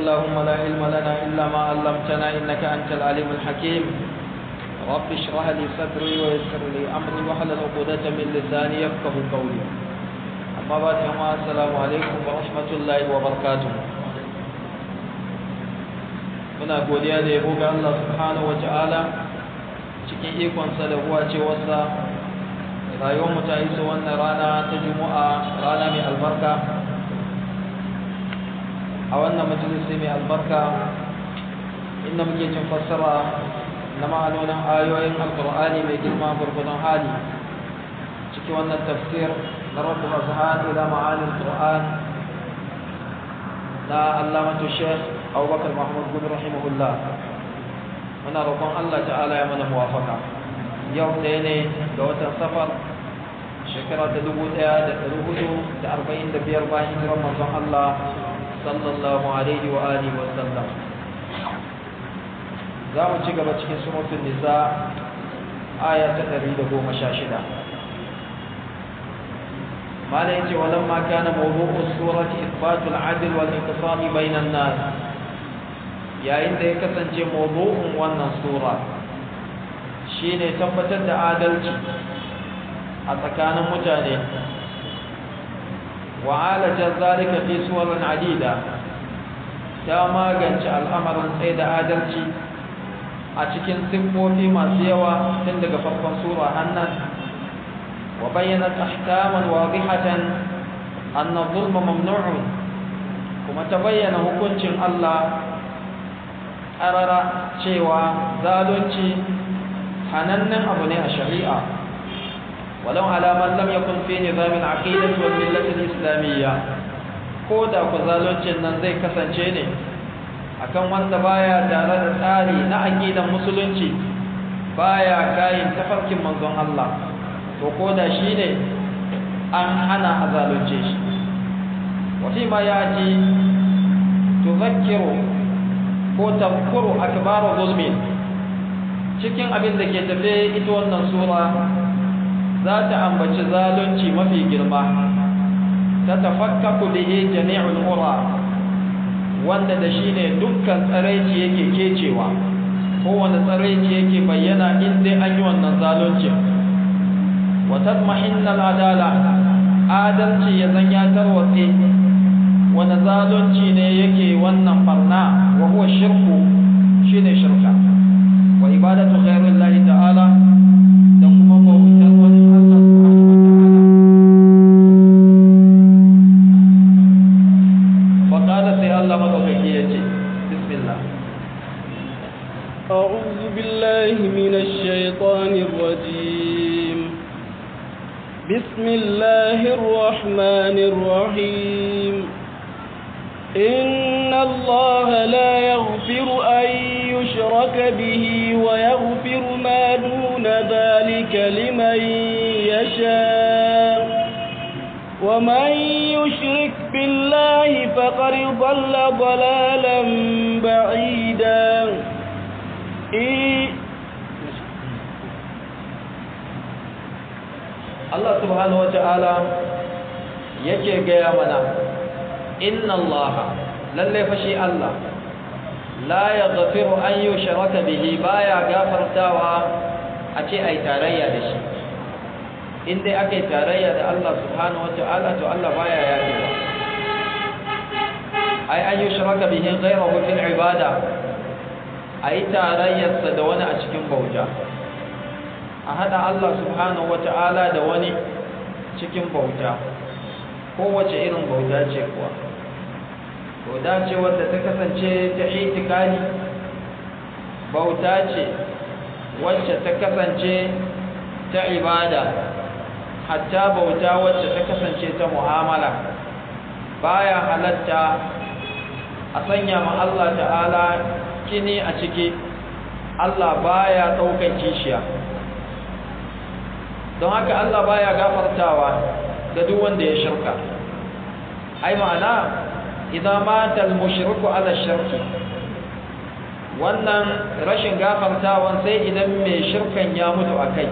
اللهم لا علم لنا إلا ما علمتنا إنك أنت العليم الحكيم رب اشرح لي صدري ويسر لي أمري واحلل عقدة من لساني يفقه قولي أما بعد السلام عليكم ورحمة الله وبركاته muna godiya da yabo ga Allah subhanahu wata'ala cikin ikonsa da huwa cewarsa rayuwarmu ta iso wannan rana ta juma'a rana mai albarka a wannan majalisi mai albarka inda muke cin fassara na ma'anonin ayoyin alkur'ani mai girma gurgudun hali ciki wannan tafsir na rabu azhan ila ma'anin qur'an na allamatu sheikh abubakar mahmud gudu rahimahullah muna roƙon allah ta'ala ya mana muwafaka yau ɗaya ne ga watan safar shekara ta dubu ɗaya da ɗari hudu da arba'in da biyar bayan hijirar manzon allah sallallahu alaihi wa alihi wa sallam za mu ci gaba cikin suratul nisa aya ta ɗari da goma sha shida ما لا يجي ولما كان موضوع السورة إثبات العدل والانقسام بين الناس yayin da ya kasance mawdu'un wannan sura shine tabbatar da adalci a tsakanin mutane wa alaja zalika fi suwarin adida ta magance al'amarin tsaye da adalci a cikin siffofi masu yawa tun daga farkon sura hannan wa bayyana ahkaman wadihatan anna zulma mamnu'un kuma ta bayyana hukuncin Allah ƙarara cewa zalunci hanannen abu ne a shari'a walau alaman lam yakun fi nizamin aqidati wal millati islamiyya ko da ku zaluncin nan zai kasance ne akan wanda baya tare da tsari na aqidan musulunci baya kayin tafarkin manzon Allah to ko da shi ne an hana a zalunce shi wa fi ma yaji tuzakkiru ko tafkuru akbaru zulmi cikin abin da ke tafe ita wannan sura za ta ambaci zalunci mafi girma ta tafakkaku bihi jami'ul ura wanda da shi ne dukkan tsaraici yake kecewa kowane tsaraici yake bayyana in dai an yi wannan zalunci wa tatmahinna adala adalci ya zan ya tarwatse wani zalunci ne yake wannan barna wa huwa shirku shine shirka wa ibadatu ghayrillahi ta'ala da kuma bautar wani Allah subhanahu wa ta'ala fa qala sai Allah madaukaki yace bismillah أعوذ بالله من الشيطان الرجيم بسم الله الرحمن الرحيم إن الله لا يغفر أن يشرك به ويغفر ما دون ذلك لمن يشاء ومن يشرك بالله فقد ضل ضلالا بعيدا Allah subhanahu wa ta'ala yake gaya mana inna allaha lalle fa shi Allah la yaghfiru an yushraka bihi baya gafartawa a ce ai tarayya da shi in dai aka yi tarayya da Allah subhanahu wataala to Allah baya yafewa ai an yushraka bihi ghayruhu fil ibada ai tarayyarsa da wani a cikin bauta a hada Allah subhanahu wataala da wani cikin bauta kowace irin bauta ce kuwa bauta ce wadda ta kasance ta itikani bauta ce wacce ta kasance ta ibada hatta bauta wacce ta kasance ta mu'amala baya halatta a sanya ma Allah ta'ala kini a ciki Allah baya ɗaukan kishiya don haka Allah baya gafartawa ga duk wanda ya shirka ai ma'ana idan mata al-mushriku ala shirki wannan rashin gafartawan sai idan mai shirkan ya mutu akai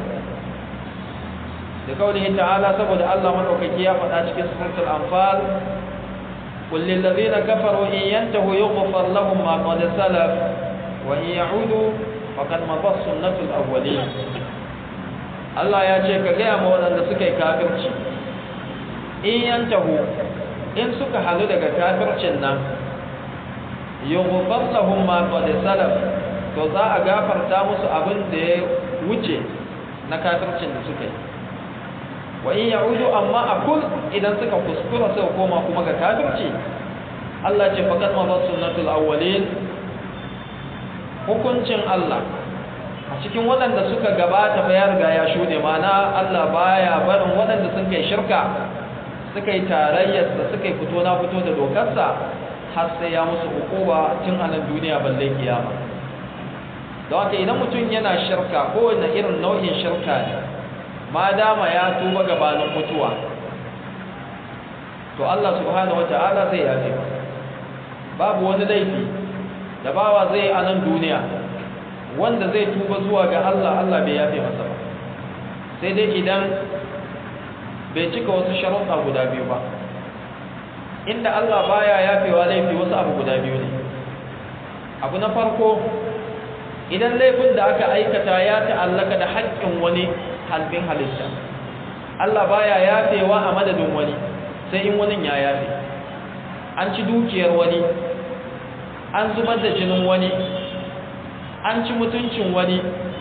da kaulihi ta'ala saboda Allah madaukaki ya faɗa cikin suratul anfal قل للذين كفروا إن ينتهوا يغفر لهم ما قد سلف وإن يعودوا فقد مضت سنة الأولين Allah ya ce ka gaya ma waɗanda suka yi kafirci in yantahu in suka halu daga kafircin nan yughfar lahum ma qad salaf to za a gafarta musu abin da ya wuce na kafircin da suka yi wa in ya'udu amma akul idan suka kuskura suka koma kuma ga kafirci Allah ce faqad ma sunnatul awwalin hukuncin Allah a cikin waɗanda suka gabata fa ya riga ya shuɗe mana Allah baya barin waɗanda sun kai shirka suka yi tarayyar da suka yi fito na fito da dokarsa har sai ya musu hukuma tun a nan duniya balle kiyama don haka idan mutum yana shirka kowane irin nau'in shirka ne ma dama ya tuba gabanin mutuwa to Allah subhanahu wata'ala zai yafe babu wani laifi da bawa zai a nan duniya wanda zai tuba zuwa ga Allah Allah bai yafe masa ba sai dai idan bai cika wasu sharuɗa guda biyu ba inda Allah baya yafewa laifi wasu abu guda biyu ne abu na farko idan laifin da aka aikata ya ta'allaka da haƙƙin wani halbin halitta Allah baya yafewa a madadin wani sai in wani ya yafe an ci dukiyar wani an zubar da jinin wani an ci mutuncin wani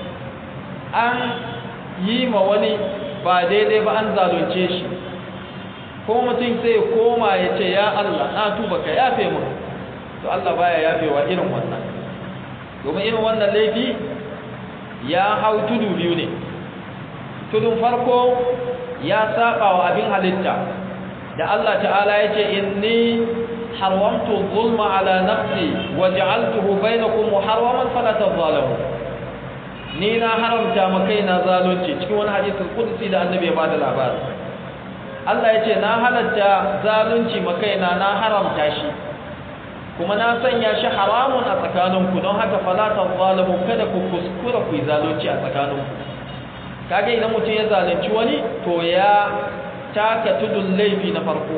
an yi ma wani ba daidai ba an zalunce shi ko mutum sai koma ya ce ya Allah na tuba ka yafe mu to Allah baya yafewa irin wannan domin irin wannan laifi ya hau tudu biyu ne tudun farko ya saba wa abin halitta da Allah ta'ala ya ce inni haramtu zulma ala nafsi wa ja'altuhu bainakum muharraman fala tadhalamu ni na haramta ma kaina zalunci cikin wani hadisin qudsi da annabi ya bada labari Allah ya ce na halatta zalunci ma kaina na haramta shi kuma na sanya shi haramun a tsakaninku don haka fala tadhalamu kada ku kuskura ku yi zalunci a tsakaninku kage idan mutum ya zalunci wani to ya taka tudun laifi na farko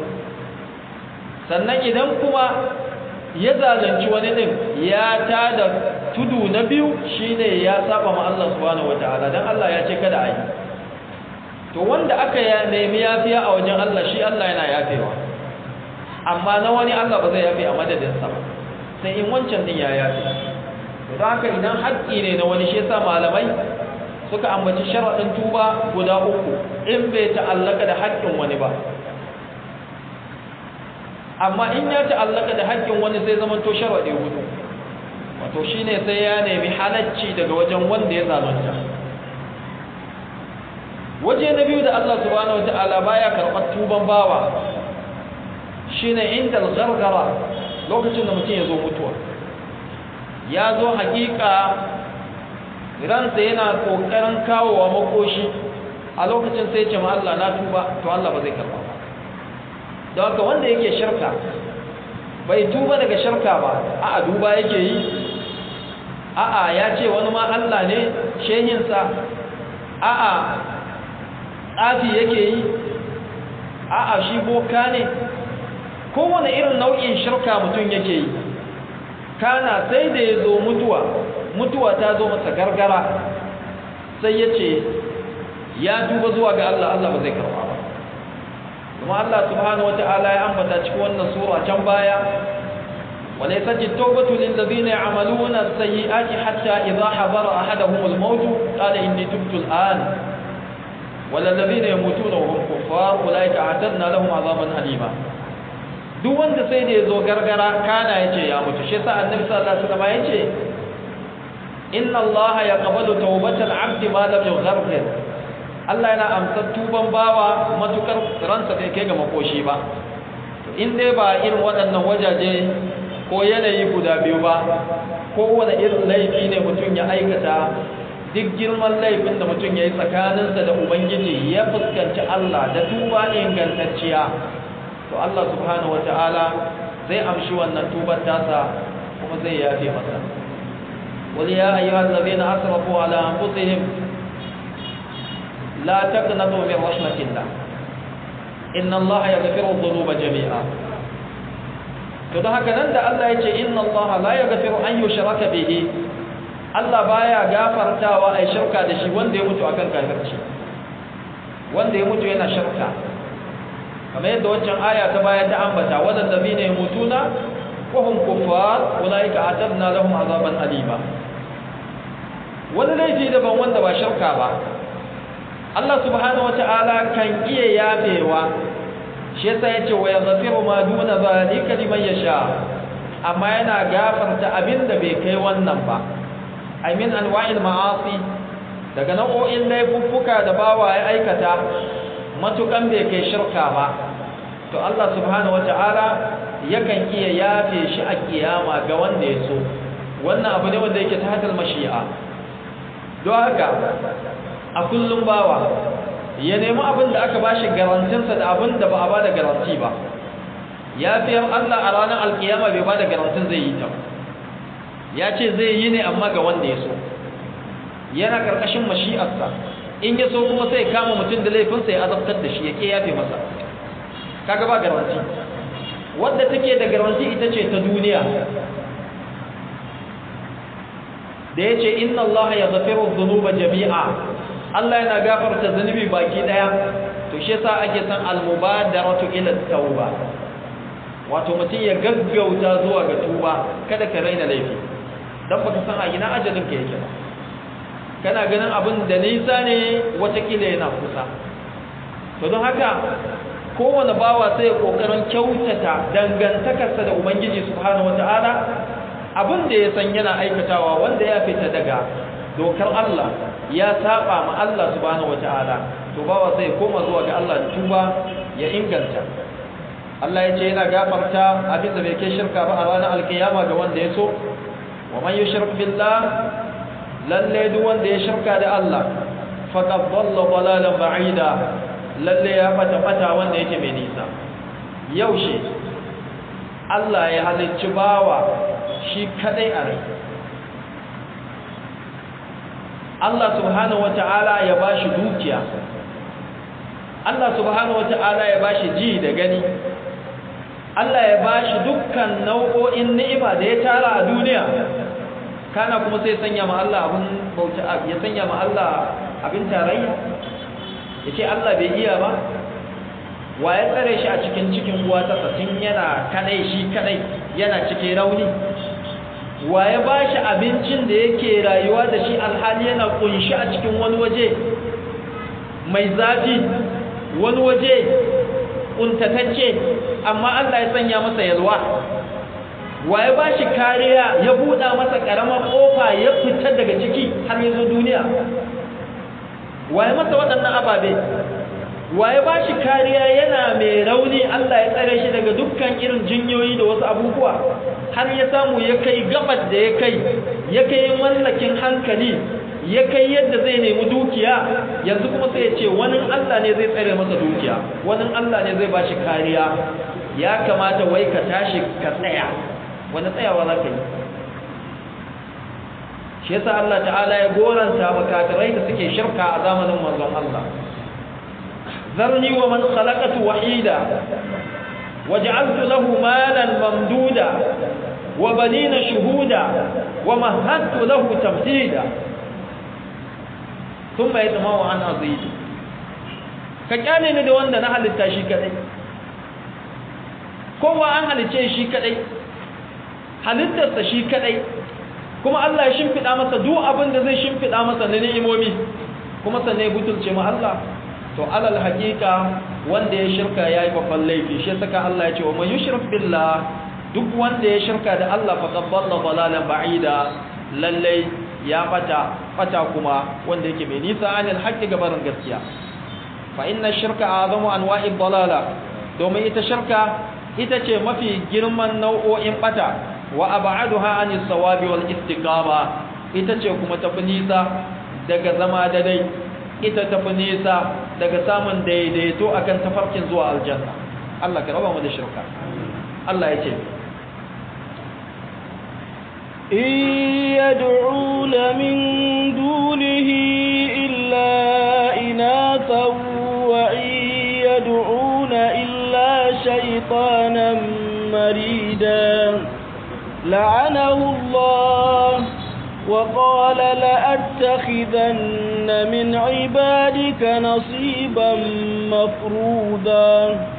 sannan idan kuma ya zalunci wani din ya tada tudu na biyu shine ya saba ma Allah subhanahu wataala dan Allah ya ce kada ayi to wanda aka ya nemi yafiya a wajen Allah shi Allah yana yafewa amma na wani Allah ba zai yafe a madadin sa ba sai in wancan din ya yafe to don haka idan haƙƙi ne na wani shi yasa malamai suka ambaci sharaɗin tuba guda uku in bai ta'allaka da haƙƙin wani ba amma in ya ta'allaka da haƙƙin wani sai zama to sharaɗi hudu wato shine sai ya nemi halacci daga wajen wanda ya zalunta waje na biyu da Allah subhanahu wata'ala baya karɓar tuban bawa shine inda gargara lokacin da mutum ya zo mutuwa ya zo haƙiƙa ransa yana kokarin kawowa makoshi a lokacin sai ce ma Allah na tuba to Allah ba zai karba ba don haka wanda yake shirka bai tuba daga shirka ba a'a duba yake yi a'a ya ce wani ma Allah ne shehinsa a'a tsafi yake yi a'a shi boka ne kowane irin nau'in shirka mutum yake yi kana sai da ya zo mutuwa mutuwa ta zo masa gargara sai ya ce ya tuba zuwa ga Allah Allah ba zai karba ba kuma Allah subhanahu wata'ala ya ambata cikin wannan sura can baya wala yasati tawbatu lil ladina ya'maluna as-sayyi'ati hatta idha habara ahaduhum al-maut qala inni tubtu al-an wala alladhina yamutuna wa hum kuffar ulaika a'tadna lahum 'adaban alima duk wanda sai da yazo gargara kana yace ya mutu shi yasa annabi sallallahu alaihi wasallam yace inna allaha yaqbalu tawbatal 'abdi ma lam yughargir Allah yana amsar tuban bawa matukar ransa kai kai ga makoshi ba in dai ba irin waɗannan wajaje ko yanayi guda biyu ba ko wani irin laifi ne mutum ya aikata duk girman laifin da mutum ya yi tsakaninsa da ubangiji ya fuskanci Allah da tuba ingantacciya to Allah subhanahu wata'ala zai amshi wannan tubar tasa kuma zai yafe masa wal ya ayyuhal ladina asrafu ala anfusihim la taqnatu min rahmatillah inna Allah yaghfiru dhunuba jami'a to don haka nan da Allah ya ce inna Allah la yaghfiru an yushraka bihi Allah baya gafartawa ai shirka da shi wanda ya mutu akan kafirci wanda ya mutu yana shirka kamar yadda wancan aya ta baya ta ambata wadanda ne mutuna wa hum kuffar ulaika atadna lahum azaban alima wani laifi daban wanda ba shirka ba Allah subhanahu wata'ala kan iya yafewa shi yasa yace wa yaghfiru ma duna zalika liman yasha amma yana gafarta abinda bai kai wannan ba ay min anwa'il ma'asi daga nau'o'in laifuffuka da bawa ya aikata matukan bai kai shirka ba to Allah subhanahu wata'ala yakan iya yafe shi a kiyama ga wanda ya so wannan abu ne wanda yake ta hadal mashi'a don haka a kullum bawa ya nemi abin da aka bashi garantinsa da abin da ba a bada garanti ba ya fiyar Allah a ranar alkiyama bai bada garantin zai yi ta ya ce zai yi ne amma ga wanda ya so yana karkashin mashi'arsa in ya so kuma sai kama mutum da laifinsa ya azabtar da shi ya ke yafe masa kaga ba garanti wadda take da garanti ita ce ta duniya da ya ce inna Allah ya zafiru zunuba jami'a Allah yana gafarta zunubi baki daya to shi yasa ake san almubadaratu ila tauba wato mutum ya gaggauta zuwa ga tuba kada ka raina laifi dan baka san a ina ajalin ka yake ba kana ganin abin da nisa ne watakila yana kusa to don haka kowane bawa sai ya kokarin kyautata dangantakarsa da ubangiji subhanahu wataala abin da ya san yana aikatawa wanda ya fita daga dokar Allah ya saba ma Allah subhanahu wataala to bawa sai koma zuwa ga Allah da tuba ya inganta Allah ya ce yana gafarta abin da bai kai shirka ba a ranar alkiyama ga wanda ya so wa man yushrik billah lalle duk wanda ya shirka da Allah faqad dhalla dhalalan ba'ida lalle ya fata fata wanda yake mai nisa yaushe Allah ya halicci bawa shi kadai a rai Allah subhanahu wata'ala ya bashi dukiya Allah subhanahu wata'ala ya bashi ji da gani Allah ya bashi dukkan nau'o'in ni'ima da ya tara a duniya kana kuma sai sanya ma Allah abin bauta ya sanya ma Allah abin tarayya yace Allah bai iya ba wa ya tsare shi a cikin cikin uwa ta tun yana kadai shi kadai yana cikin rauni wa ya ba shi abincin da yake rayuwa da shi alhali yana kunshi a cikin wani waje mai zafi wani waje kuntatacce amma Allah ya sanya masa yalwa wa ya ba shi kariya ya buɗa masa ƙaramar ƙofa ya fita daga ciki har ya zo duniya wa ya masa waɗannan ababe wa ya ba shi kariya yana mai rauni Allah ya tsare shi daga dukkan irin jinyoyi da wasu abubuwa har ya samu ya kai gabar da ya kai ya kai mallakin hankali ya kai yadda zai nemi dukiya yanzu kuma sai ya ce wani Allah ne zai tsare masa dukiya wani Allah ne zai ba shi kariya ya kamata wai ka tashi ka tsaya wani tsayawa za ka yi shi yasa Allah ta'ala ya goranta makatarai da suke shirka a zamanin manzon Allah ذرني ومن خلقت وحيدا وجعلت له مالا ممدودا وبنين شهودا ومهدت له تمهيدا ثم يطمع عن أزيد كجاني ne da wanda na halitta shi kadai kowa an halice shi kadai halittarsa shi kadai kuma Allah ya shimfiɗa masa duk abin da zai shimfiɗa masa na ni'imomi kuma sannan ya butulce ma Allah to alal haqiqa wanda ya shirka yayi babban laifi shi saka Allah ya ce wa man yushrik billah duk wanda ya shirka da Allah fa qaballa dalalan ba'ida lalle ya fata fata kuma wanda yake mai nisa anil haqqi gabarin gaskiya fa inna shirka azamu anwa'i dalala domin ita shirka ita ce mafi girman nau'o'in bata wa ab'aduha anis sawabi wal istiqama ita ce kuma tafi nisa daga zama da dai ita tafi nisa daga samun daidaito akan tafarkin zuwa aljanna Allah ka raba mu da shirka Allah ya ce إن يدعون من دونه إلا إناثا وإن يدعون إلا شيطانا مريدا لعنه الله وقال لأتخذن من عبادك نصيبا مفروضا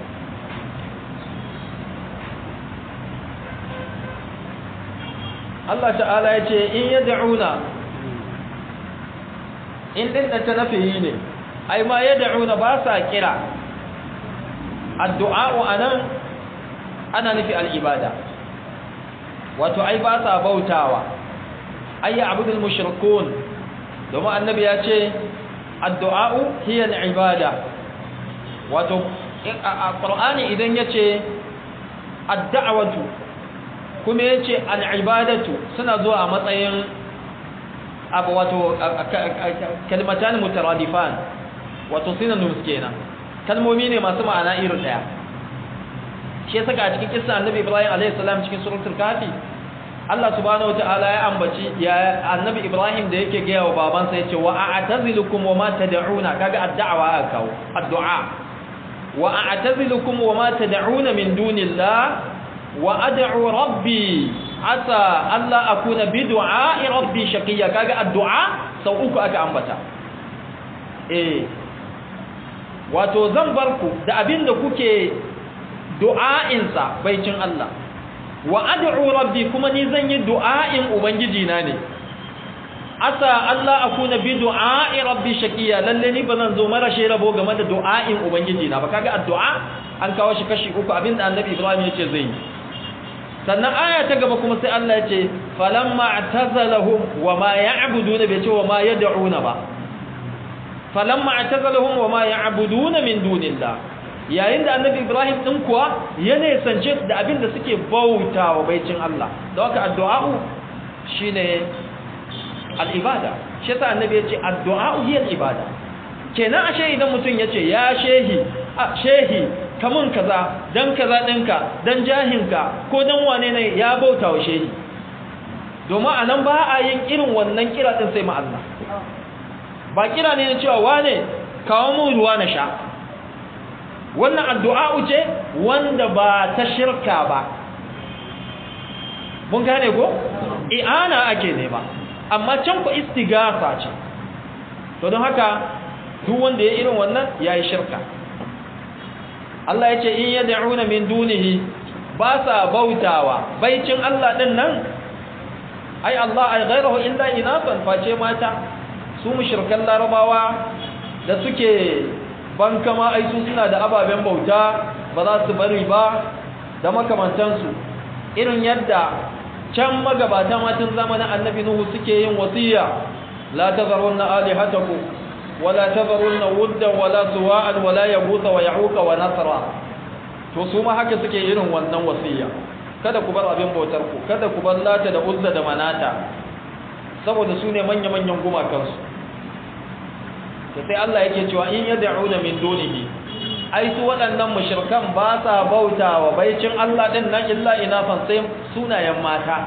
Allah ta'ala ya ce in ya da'una in ɗin ta nafiyi ne ai ma ya da'una ba sa kira addu'a'u a nan ana nufi al'ibada wato ai ba sa bautawa ai ya abudul mushrikun domin annabi ya ce addu'a'u hiya al'ibada wato a ƙur'ani idan ya ce adda'awatu kuma ya ce al'ibadatu suna zuwa a matsayin abu wato kalmatan mutaradifan wato synonyms kenan kalmomi ne masu ma'ana irin daya shi saka a cikin kissa annabi ibrahim alayhi salam cikin suratul kafi Allah subhanahu wataala ya ambaci ya annabi ibrahim da yake gaya wa babansa yace wa a'tazilukum wa ma tad'una kaga addu'a akawo addu'a wa a'tazilukum wa ma tad'una min dunillah wa ad'u rabbi asa alla akuna bi du'a'i rabbi shaqiya kaga addu'a sau uku aka ambata eh wato zan bar ku da abinda kuke du'a'in sa baicin Allah wa ad'u rabbi kuma ni zan yi du'a'in ubangiji na ne asa Allah akuna bi du'a'i rabbi shaqiya lalle ni bazan zo mara shi rabo game da du'a'in ubangiji na ba kaga addu'a an kawo shi kashi uku abinda annabi Ibrahim yace zai yi sannan aya ta gaba kuma sai Allah ya ce falamma atazalahum wama ya'buduna bai ce wama yad'una ba falamma atazalahum wama ya'buduna min dunillah yayin da annabi Ibrahim din kuwa ya ne sance da abin da suke bautawa baicin Allah da haka addu'a shine al-ibada shi yasa annabi ya ce addu'a hiya al-ibada kenan ashe idan mutum ya ce ya shehi a shehi kamun kaza dan kaza ɗinka dan jahinka ko dan wane ne ya bauta wa shehi domin a nan ba a yin irin wannan kira ɗin sai Allah ba kira ne na cewa wane kawo mun ruwa na sha wannan addu'a ce wanda ba ta shirka ba mun gane ko i'ana ake ne ba amma can ku istigasa ce to don haka duk wanda ya irin wannan ya yi shirka Allah ya ce in yad'una min dunihi ba sa bautawa baicin Allah din nan ai Allah ai ghayruhu illa inasan face mata su mushrikan larabawa da suke bankama ai su suna da ababen bauta ba za su bari ba da makamantansu irin yadda can magabata matan zamanin annabi nuhu suke yin wasiya la tazarunna alihatakum wala tazarunna wuddan wala suwa'an wala yaghutha wa ya'uqa wa nasra to su ma haka suke irin wannan wasiya kada ku bar abin bautar ku kada ku bar lata da uzza da manata saboda su ne manya manyan gumakansu to sai Allah yake cewa in yad'una min dunihi ai su waɗannan mushrikan ba sa bautawa baicin Allah din nan illa inafan sai sunayen mata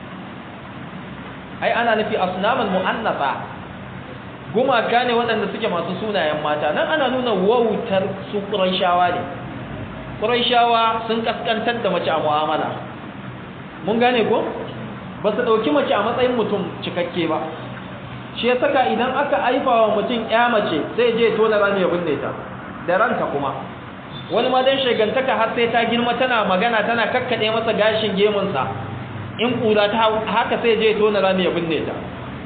ai ana nufi asnaman mu'annasa gumaka ne waɗanda suke masu sunayen mata nan ana nuna wautar su ƙuraishawa ne ƙuraishawa sun kaskantar da mace a mu'amala mun gane ko ba su ɗauki mace a matsayin mutum cikakke ba shi ya saka idan aka haifa wa mutum ya mace sai je tona rami ya binne ta da ranta kuma wani ma dan shagantaka har sai ta girma tana magana tana kakkaɗe masa gashin gemunsa in ƙura ta haka sai je tona rami ya binne ta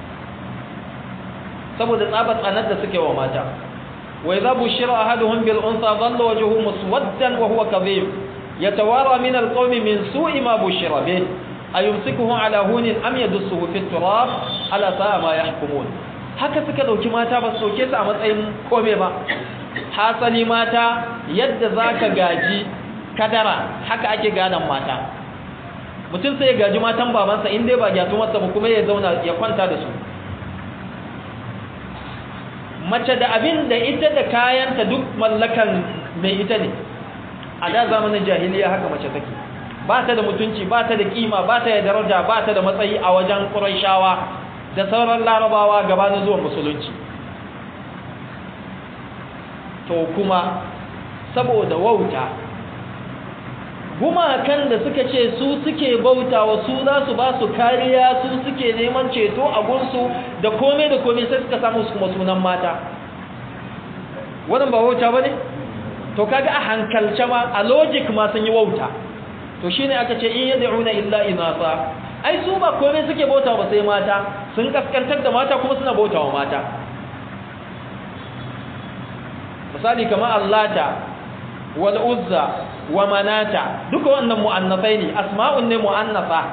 saboda tsabar tsanar da suke wa mata wa idza bushira ahaduhum bil unsa dhalla wajhuhu muswaddan wa huwa kadhib yatawara min al qawmi min su'i ma bushira bih ayumsikuhu ala hunin am yadussuhu fit turab ala sa'a ma yahkumun haka suka dauki mata ba su dauke su a matsayin kome ba hasali mata yadda zaka gaji kadara haka ake gadan mata mutum sai ya gaji matan babansa in dai ba gyatu masa ba kuma ya zauna ya kwanta da su mace da abin da ita da kayanta duk mallakan mai ita ne a da zamanin jahiliya haka mace take ba ta da mutunci ba ta da kima ba ta da daraja ba ta da matsayi a wajen ƙuraishawa da sauran larabawa gabanin zuwan musulunci to kuma saboda wauta gumakan da suka ce su suke bautawa su za su ba su kariya su suke neman ceto a gunsu da komai da komai sai suka samu su kuma sunan mata wannan ba wauta ba ne to kaga a hankalce ma a logic ma sun yi wauta to shine aka ce in yad'una illa inasa ai su ba komai suke bauta ba sai mata sun kaskantar da mata kuma suna bautawa mata misali kamar allata wal uzza wa manata duka wannan mu'annafai ne asma'un ne mu'annafa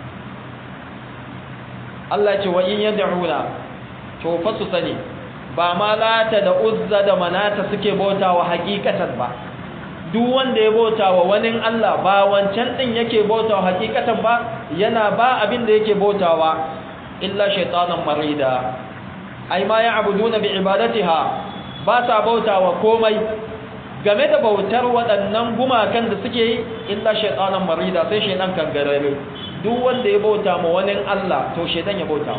Allah ce wa in yad'una to fa su sani ba ma lata da uzza da manata suke bautawa hakikatan ba duk wanda ya bautawa wani Allah ba wancan din yake bautawa hakikatan ba yana ba abin da yake bautawa illa shaytanan marida ai ma ya'buduna bi ibadatiha ba sa bautawa komai game da bautar waɗannan gumakan da suke yi illa shaitanan marida sai shaitan kan garare duk wanda ya bauta ma wani Allah to shaitan ya bauta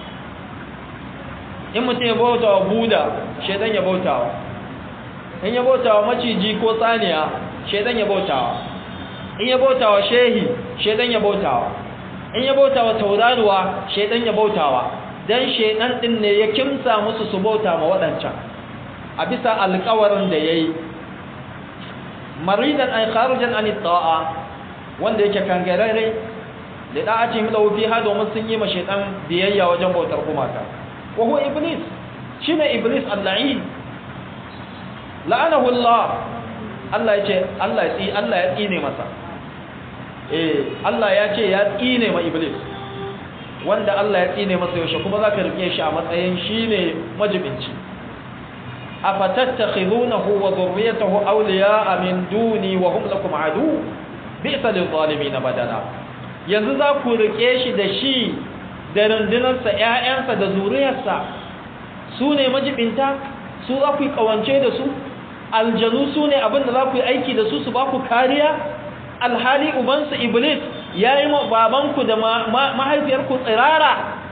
in mutum ya bauta wa buda shaitan ya bauta wa in ya bauta wa maciji ko tsaniya shaitan ya bauta wa in ya bauta wa shehi shaitan ya bauta wa in ya bauta wa tauraruwa shaitan ya bauta wa dan shaitan din ne ya kimsa musu su bauta ma waɗancan a bisa alƙawarin da yayi maridan ay kharijan an ta'a wanda yake kangarare da da'ati mu lahu fiha domin sun yi ma shaytan biyayya wajen bautar gumaka wa huwa iblis shine iblis al-la'in la'anahu Allah Allah yace Allah ya tsi Allah ya tsine masa eh Allah ya ce ya tsine ma iblis wanda Allah ya tsine masa yaushe kuma zaka rike shi a matsayin shine majibinci أفتتخذونه وذريته أولياء من دوني وهم لكم عدو بئس للظالمين بدلا yanzu za ku rike shi da shi da rundunarsa ‘ya'yansa da zuriyarsa su ne majibinta su za ku yi ƙawance da su aljanu su ne abin da za ku yi aiki da su su ba ku kariya alhali ubansu iblis ya yi babanku da mahaifiyarku tsirara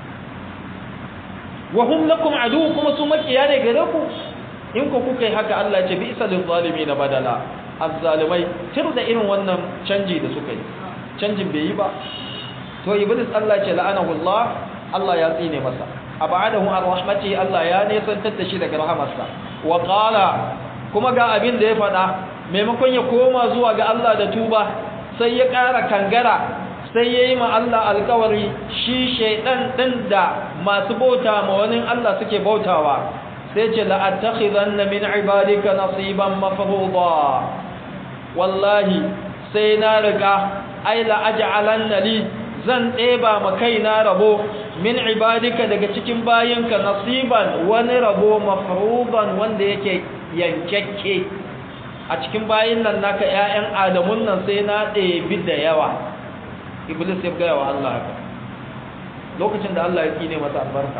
wa hum lakum adu kuma su makiya ne gare ku in ku kuka yi haka Allah ce bi isa lil zalimin badala azzalimai tir da irin wannan canji da suka yi canjin bai yi ba to iblis Allah ce la'anahu Allah Allah ya tsine masa abadahu ar rahmati Allah ya nesantar da shi daga rahamarsa wa qala kuma ga abin da ya faɗa maimakon ya koma zuwa ga Allah da tuba sai ya ƙara kangara sai ya yi ma Allah alkawari shi shaidan ɗin da masu bauta ma wani Allah suke bautawa sai ce la'attakhizan na min ibadika nasiban mafruḍa wallahi sai na riga ai la'aj'alan li zan ɗeba ma kaina rabo min ibadika daga cikin bayinka nasiban wani rabo mafruḍan wanda yake yankakke a cikin bayin nan naka ƴaƴan adamun nan sai na ɗebi da yawa iblis ya gaya wa Allah haka lokacin da Allah ya kine masa albarka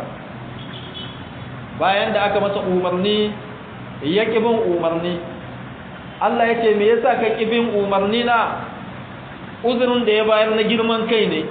bayan da aka masa umarni ya bin umarni Allah ya ce me yasa ka bin umarni na uzurin da ya bayar na girman kai ne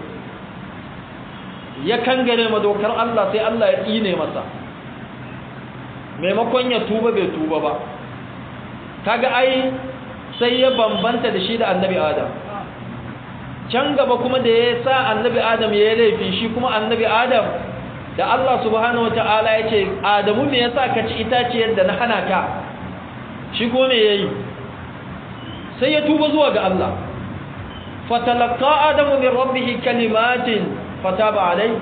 ya kangare ma dokar Allah sai Allah ya kine masa maimakon ya tuba bai tuba ba kaga ai sai ya bambanta da shi da annabi Adam can gaba kuma da ya sa annabi adam ya yi laifi shi kuma annabi adam da Allah subhanahu wata'ala ya ce adamu me yasa ka ci itaciyar da na hana ka shi ko me yayi sai ya tuba zuwa ga Allah fatalaqqa adamu min rabbih kalimatin fataba alai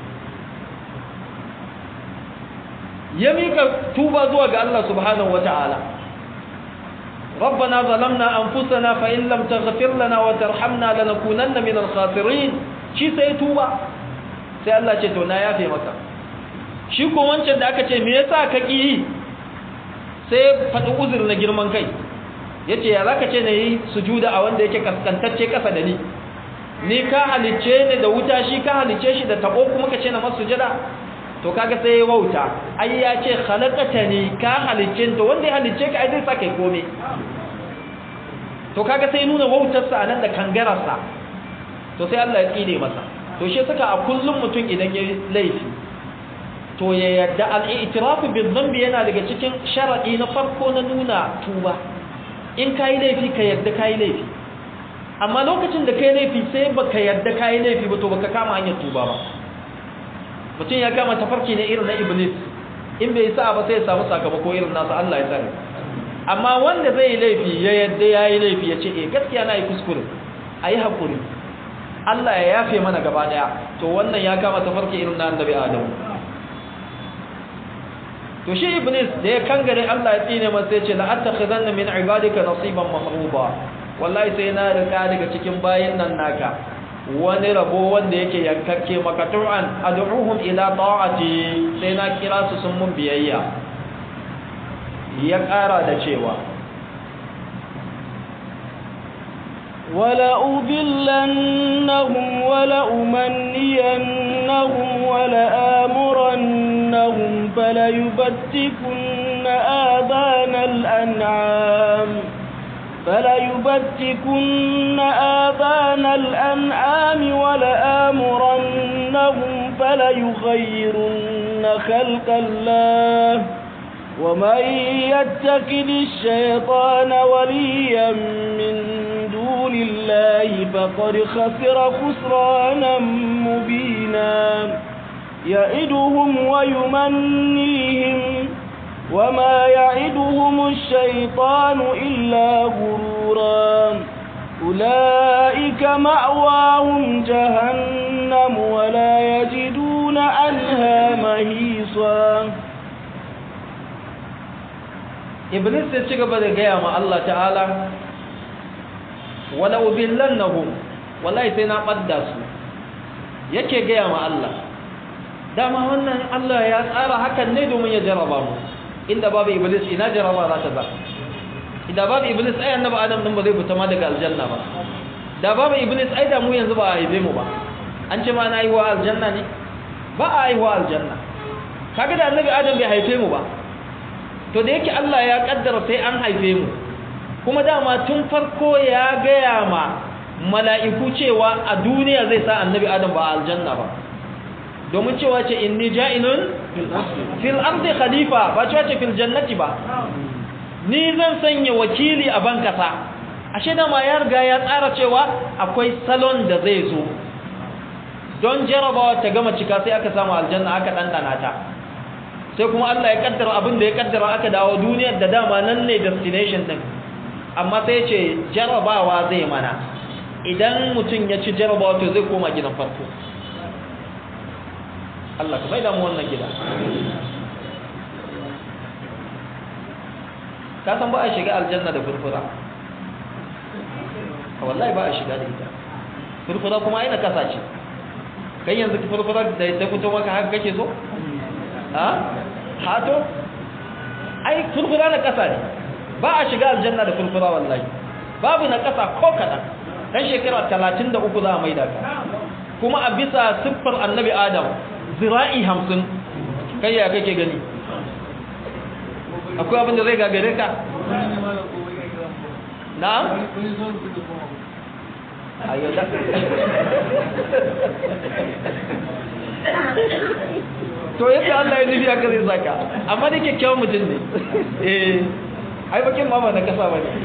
ya mika tuba zuwa ga Allah subhanahu wata'ala ربنا ظلمنا أنفسنا فإن لم تغفر لنا وترحمنا لنكونن من الخاسرين shi sai tuba sai Allah ce to na yafe maka shi ko wancan da aka ce me yasa ka ki sai faɗi uzur na girman kai yace ya zaka ce ne yi sujuda a wanda yake kaskantacce kasa da ni ni ka halicce ni da wuta shi ka halicce shi da tabo kuma ka ce na masu sujada to kaga sai ya wauta ai ya ce khalaqatani ka halicce to wanda ya halicce ka ai zai saka komai to kaga sai nuna wautarsa a nan da kangararsa to sai Allah ya tsine masa to shi saka a kullum mutum idan ya laifi to ya yadda al-i'tirafu bil dhanbi yana daga cikin sharadi na farko na nuna tuba in kai laifi ka yadda kai laifi amma lokacin da kai laifi sai baka yarda kai laifi ba to baka kama hanyar tuba ba mutum ya kama tafarki ne irin na iblis in bai sa ba sai ya samu sakamako irin nasa Allah ya tsare amma wanda zai laifi ya yadda yayi laifi ya ce eh gaskiya na yi kuskure ayi hakuri Allah ya yafe mana gaba daya to wannan ya kama tafarki irin na annabi Adam to shi iblis da ya kangare Allah ya tsine masa ya ce la attakhidanna min ibadika nasiban mafruḍa wallahi sai na rika daga cikin bayin nan naka wani rabo wanda yake yankakke makatu'an ad'uhum ila ta'ati sai na kira su sun mun biyayya ya ƙara da cewa ولأضلنهم ولأمنينهم ولآمرنهم فليبتكن آذان الأنعام فليبتكن آذان الأنعام ولآمرنهم فليغيرن خلق الله ومن يتخذ الشيطان وليا من دون الله فقد خسر خسرانا مبينا يئدهم ويمنيهم وما يعدهم الشيطان إلا غرورا أولئك مأواهم جهنم ولا يجدون عنها مهيصا iblis ya ci gaba da gaya ma Allah ta'ala wala ubillannahum wallahi sai na badda su yake gaya ma Allah dama wannan Allah ya tsara hakan ne domin ya jarraba mu inda babu iblis ina jarraba za ta ba idan babu iblis ai annabi adam din ba zai fita ma daga aljanna ba da babu iblis ai da mu yanzu ba a haife mu ba an ce ma na haihuwa aljanna ne ba a haihuwa aljanna kaga da annabi adam bai haife mu ba to da yake Allah ya kaddara sai an haife mu kuma dama tun farko ya gaya ma mala'iku cewa a duniya zai sa annabi adam ba aljanna ba domin cewa ce inni ja'ilun fil ardi khalifa ba cewa ce fil jannati ba ni zan sanya wakili a ban kasa ashe dama ya riga ya tsara cewa akwai salon da zai zo don jarabawa ta gama cika sai aka samu aljanna aka dandana ta sai kuma Allah ya kaddara abin da ya kaddara aka dawo duniyar da dama nan ne destination din amma sai ya ce jarabawa zai mana idan mutum ya ci jarabawa to zai koma gidan farko Allah ka bai damu wannan gida ka san ba a shiga aljanna da furfura a wallahi ba a shiga da ita furfura kuma aina kasa ce kai yanzu furfura da ta fito maka haka kake so ha hato ai furfura na kasa ne ba a shiga aljanna da furfura wallahi babu na kasa ko kadan dan shekara 33 za a maida ka kuma a bisa siffar annabi adam zira'i 50 kai ya kake gani akwai abin da zai gagare ka na'am ayo da to yadda Allah ya nufi aka zai saka amma da kyakkyawan mutum ne eh ai bakin ma ba na kasa ba ne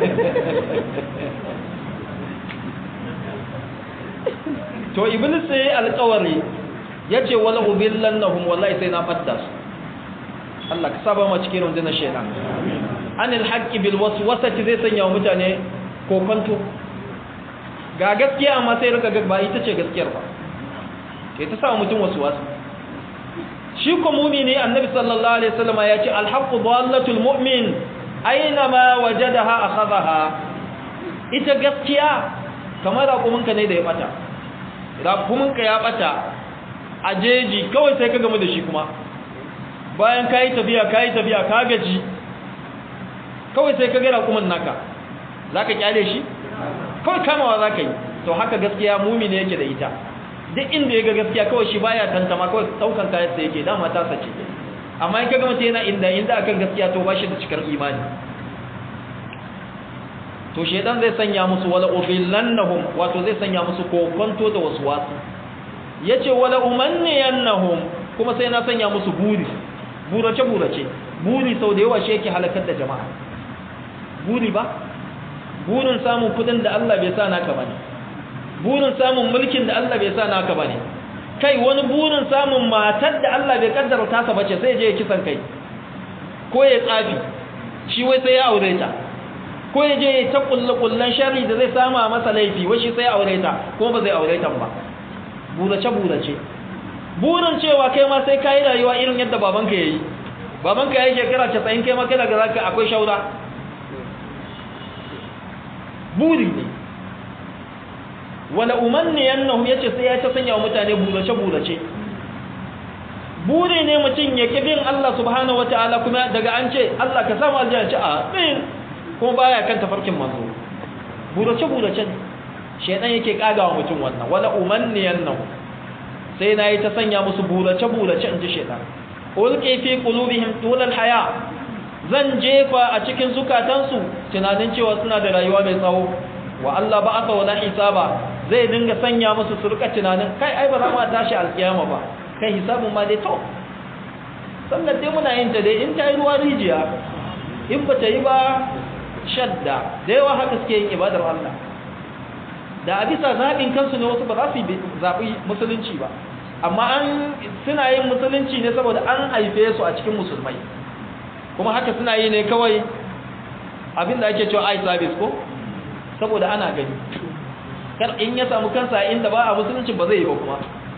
to iblis sai alƙawari yace wala ubillannahum wallahi sai na fadda su Allah ka saba mu cikin rundunar shaytan anil haqqi bil waswasati zai sanya wa mutane kokonto ga gaskiya amma sai rika ga ba ita ce gaskiyar ba kai ta sa mutum waswasi shi ko mumini annabi sallallahu alaihi wasallam ya ce alhaqqu dallatul mu'min aina ma wajadaha akhadha ita gaskiya kamar raƙuminka ne da ya bata raƙuminka ya bata a jeji kawai sai ka gamu da shi kuma bayan kayi tafiya kayi tafiya ka gaji kawai sai ka ga raƙumin naka zaka kyale shi kawai kamawa zaka yi to haka gaskiya mumini yake da ita duk inda ya ga gaskiya kawai shi baya tantama kawai daukan kayan sa yake dama ta sace amma in kaga mutum yana inda inda akan gaskiya to ba shi da cikar imani to shedan zai sanya musu wala ubillannahum wato zai sanya musu kokonto da waswasu yace wala umanniyannahum kuma sai na sanya musu buri burace burace buri sau da yawa shi yake halakar da jama'a buri ba burin samun kudin da Allah bai sa naka bane burin samun mulkin da Allah bai sa naka bane kai wani burin samun matar da Allah bai kaddara tasa bace sai je ya kisan kai ko ya tsafi shi wai sai ya aure ta ko ya je ya ta kullu kullan sharri da zai sama masa laifi wai shi sai ya aure ta ko ba zai aure ta ba burace burace burin cewa kai ma sai kai rayuwa irin yadda babanka yayi babanka yayi shekara 90 kai ma kai daga zaka akwai shaura buri ne wala umanniyannahum yace sai ya ta sanya wa mutane burace burace buri ne mutum ya kibin Allah subhanahu wataala kuma daga an ce Allah ka samu aljanna ce amin kuma baya kan tafarkin manzo burace burace ne shedan yake kagawa mutum wannan wala umanniyannahum sai nayi ta sanya musu burace burace inji shedan ulqi fi qulubihim tulal haya zan jefa a cikin zukatansu tunanin cewa suna da rayuwa mai tsawo wa Allah ba aka wala hisaba zai dinga sanya musu su rika tunanin kai ai ba za mu tashi alkiyama ba kai hisabun ma dai to sannan dai muna yin ta dai in ta yi ruwa rijiya in ba ta yi ba shadda da yawa haka suke yin ibadar Allah da a bisa zaɓin kansu ne wasu ba za su yi zaɓi musulunci ba amma an suna yin musulunci ne saboda an haife su a cikin musulmai kuma haka suna yi ne kawai abinda ake cewa eye service ko saboda ana gani kar in ya samu kansa inda ba a musulunci ba zai yi ba kuma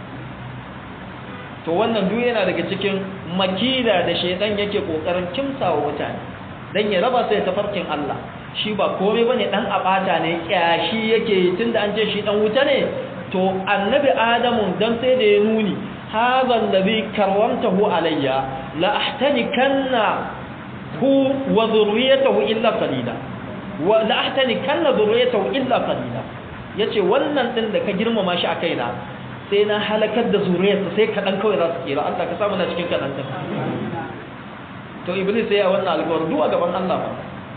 to wannan duk yana daga cikin makida da shaidan yake kokarin kimsawa mutane dan ya raba su da tafarkin Allah shi ba komai bane dan abata ne kyashi yake tunda an ce shi dan wuta ne to annabi adamu dan sai da ya nuni hadha alladhi karramtahu alayya la ahtanikanna hu wa dhurriyyatahu illa qalila wa la ahtanikanna dhurriyyatahu illa qalila yace wannan din da ka girmama shi a kaina sai na halakar da zuriyarsa sai kaɗan kawai za su kira Allah ka samu na cikin kaɗan ta to iblis sai ya wannan alƙawar duwa gaban Allah ba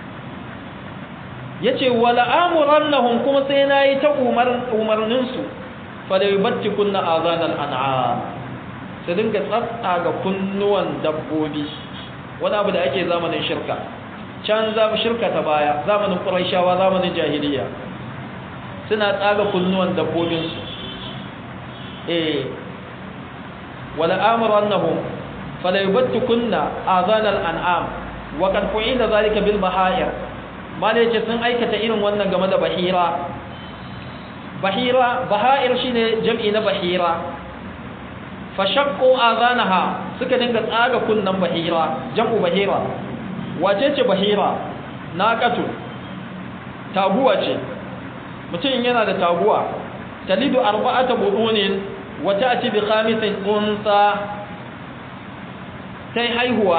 ya ce wala amurannahum kuma sai na yi ta umarninsu fa da yubatti kunna azanal an'am su dinga tsatsa ga kunnuwan dabbobi wani abu da ake zamanin shirka can za shirka ta baya zamanin quraishawa zamanin jahiliya suna tsaga kunnuwan dabbobinsu eh wala amrannahum fala yubattikunna azanal an'am wa qad fu'ila zalika bil baha'ir mala yace sun aikata irin wannan game da bahira bahira baha'ir shine jam'i na bahira fashaqqu azanaha suka dinga tsaga kunnan bahira jam'u bahira wace ce bahira naqatu taguwa ce mutum yana da taguwa talidu arba'ata budunin wa ta'ti bi khamisin unsa sai haihuwa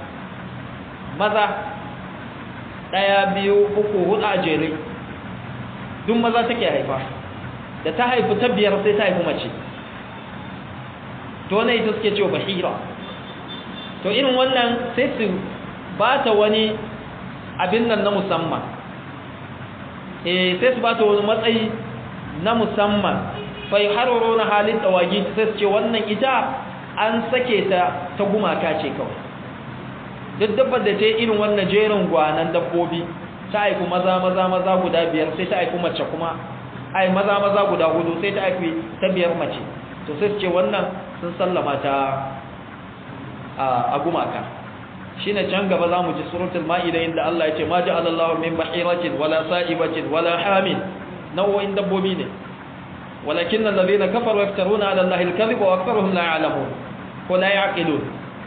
maza daya biyu uku hudu a jere duk maza take haifa da ta haifu ta biyar sai ta haifu mace to ne ita suke cewa bahira to irin wannan sai su ba ta wani abin nan na musamman eh sai su ba ta wani matsayi na musamman fa yuharru na halin tawagi sai su ce wannan ita an sake ta ta gumaka ce kawai duk dabbar da ta yi irin wannan jerin gwanan dabbobi ta haifu maza maza maza guda biyar sai ta haifu mace kuma ai maza maza guda hudu sai ta haifi ta biyar mace to sai su ce wannan sun sallama ta a gumaka shine can gaba zamu ji suratul maida inda Allah ya ce ma ja'ala Allahu min bahiratin wala sa'ibatin wala hamin nau'in dabbobi ne walakin alladhina kafaru yaftaruna 'ala Allahi al-kadhiba wa aktharuhum la ya'lamun ko la ya'qilun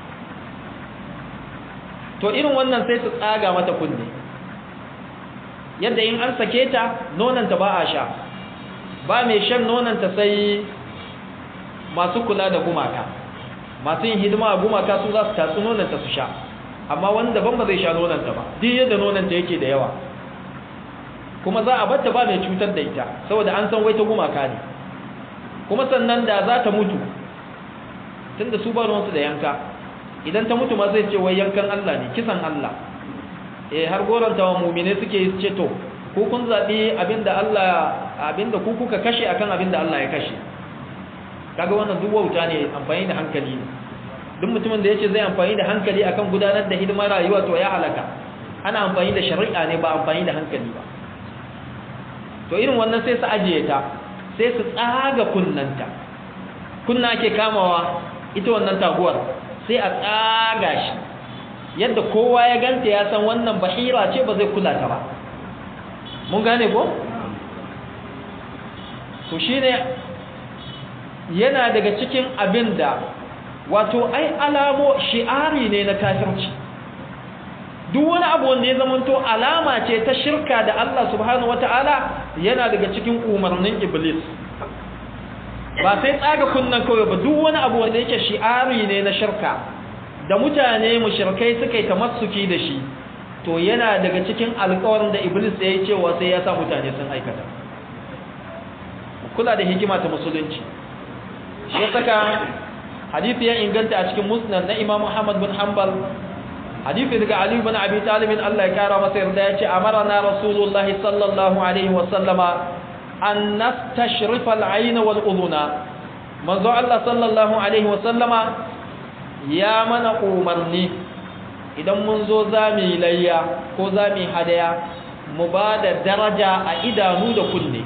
to irin wannan sai su tsaga mata kunne yadda in an sake ta nonanta ba a sha ba mai shan nonanta sai masu kula da gumaka masu yin hidima a gumaka su za su tatsi nonanta su sha amma wani daban ba zai sha nonanta ba duk yadda nonanta yake da yawa kuma za a batta ba mai cutar da ita saboda an san wai ta gumaka ne kuma sannan da za ta mutu tunda su ba ruwansu da yanka idan ta mutu ma zai ce wai yankan Allah ne kisan Allah eh har goranta wa mu'mine suke ce to ko kun zabi abinda Allah abinda ku kuka kashe akan abinda Allah ya kashe kaga wannan duk wauta ne amfani da hankali ne duk mutumin da yace zai amfani da hankali akan gudanar da hidimar rayuwa to ya halaka ana amfani da shari'a ne ba amfani da hankali ba to irin wannan sai su ajiye ta sai su tsaga kunnanta kunna ake kamawa ita wannan taguwar sai a tsaga shi yadda kowa ya ganta ya san wannan bahira ce ba zai kula ta ba mun gane ko to shine yana daga cikin abin da wato ai alamo shi'ari ne na kafirci duk wani abu wanda ya zamanto alama ce ta shirka da Allah subhanahu wataala yana daga cikin umarnin iblis ba sai tsaga kunnan kawai ba duk wani abu wanda yake shi'ari ne na shirka da mutane mushrikai suka yi tamassuki da shi to yana daga cikin alƙawarin da iblis ya yi cewa sai ya sa mutane sun aikata kula da hikima ta musulunci shi saka hadisi ya inganta a cikin musnad na imam Muhammad bin Hanbal hadisi daga Ali bin Abi Talib Allah ya kara masa yarda yace amarna Rasulullah sallallahu alaihi wa sallama an nastashrifa al-ayn wal udhuna manzo Allah sallallahu alaihi wa sallama ya mana umarni idan mun zo zami layya ko zami hadaya mu ba da daraja a idanu da kunne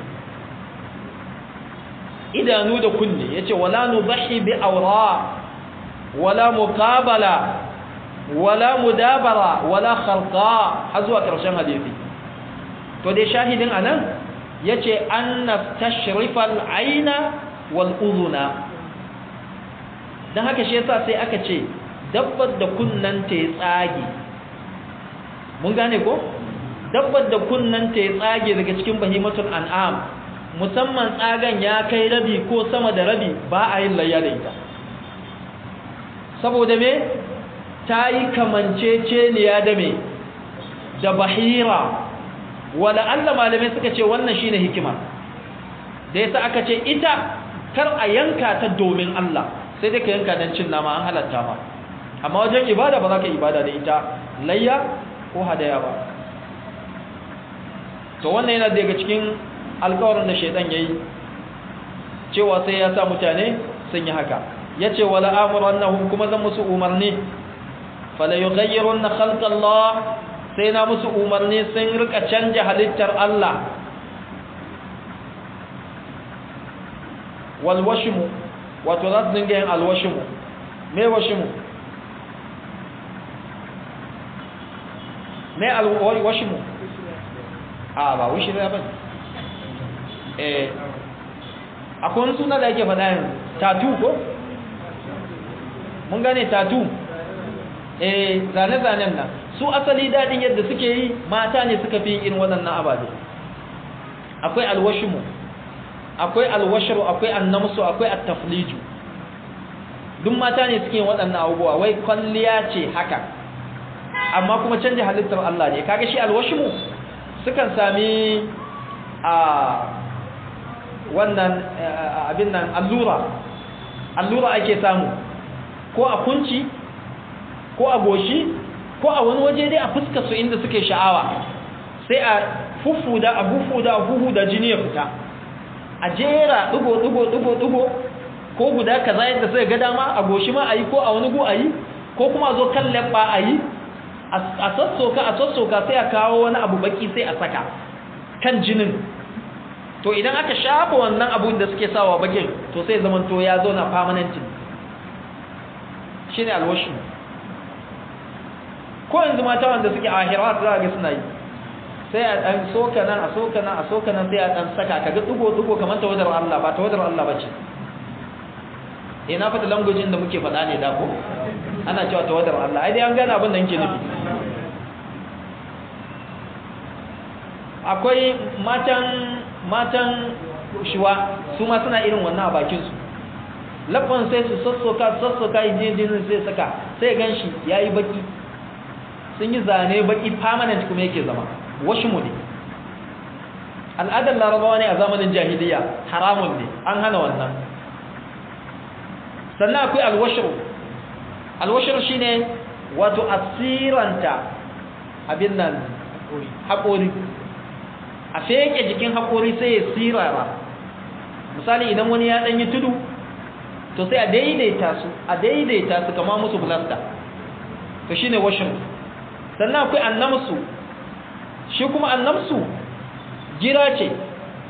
idanu da kunne yace wala nubahi bi awra wala muqabala wala mudabara wala kharqa har zuwa karshen hadisi to dai shahidin anan yace anna tashrifa al-aina wal udhuna dan haka shi yasa sai aka ce dabbar da kunnan ta tsage mun gane ko dabbar da kunnan ta tsage daga cikin bahimatul an'am musamman tsagan ya kai rabi ko sama da rabi ba a yin layya da ita saboda me ta yi kamanceceniya da me da bahira wala Allah malamai suka ce wannan shine hikima da yasa aka ce ita kar a yanka ta domin Allah sai dai ka yanka dan cin nama an halatta ma amma wajen ibada ba za ka ibada da ita layya ko hadaya ba to wannan yana daga cikin alkawarin da shaidan ya yi cewa sai ya sa mutane sun yi haka ya ce wala amurannahum kuma zan musu umarni fala yughayyirunna khalqallah sai na musu umarni sun rika canja halittar Allah wal washmu wato za su dinga yin alwashmu me washmu me alwashmu a ba wishi ne ba eh akwai wani suna da ake faɗa yin tatu ko mun gane tatu eh zane-zanen nan su asali daɗin yadda suke yi mata ne suka fi irin waɗannan ababe akwai alwashimu akwai alwashiru akwai annamsu akwai attafliju duk mata ne suke yin waɗannan abubuwa wai kwalliya ce haka amma kuma canja halittar Allah ne kaga shi alwashimu sukan sami a wannan abin nan allura allura ake samu ko a kunci ko a goshi ko a wani waje dai a fuskar su inda suke sha'awa sai a fufuda a fufuda a fufuda jini ya fita a jera dugo dugo dugo dugo ko guda kaza yadda sai ga dama a goshi ma ayi ko a wani gu ayi ko kuma zo kan labba ayi a sassoka a sassoka sai a kawo wani abu baki sai a saka kan jinin to idan aka shafa wannan abun da suke sawa bakin to sai zaman to ya zo na permanent shine alwashi ko yanzu mata wanda suke ahirat za ga suna yi sai a dan soka nan a soka nan a soka nan sai a dan saka kaga dugo dugo kamar tawadar Allah ba tawadar Allah bace eh na fata language da muke faɗa ne da ko ana cewa tawadar Allah ai dai an gane abin da yake nufi akwai matan matan shuwa su ma suna irin wannan a bakinsu labban sai su sassoka sassoka jinin sai saka sai gan shi ya yi baki sun yi zane baki permanent kuma yake zama washi mu ne al'adar larabawa ne a zamanin jahiliya haramun ne an hana wannan sannan akwai alwashiru alwashiru shine wato asiranta abin nan haƙori a feke jikin haƙori sai ya sirara misali idan wani ya ɗanyi tudu to sai a daidaita su a daidaita su kama musu filasta to shine washin sannan akwai annamsu shi kuma annamsu gira ce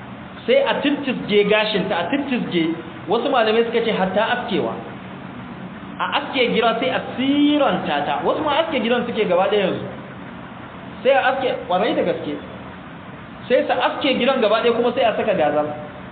sai a tittisge gashinta a tittisge wasu malamai suka ce hatta askewa a aske gira sai a siranta ta wasu ma aske giran suke gaba ɗaya yanzu sai a aske ƙwarai da gaske sai sa aske giran gaba ɗaya kuma sai a saka gazal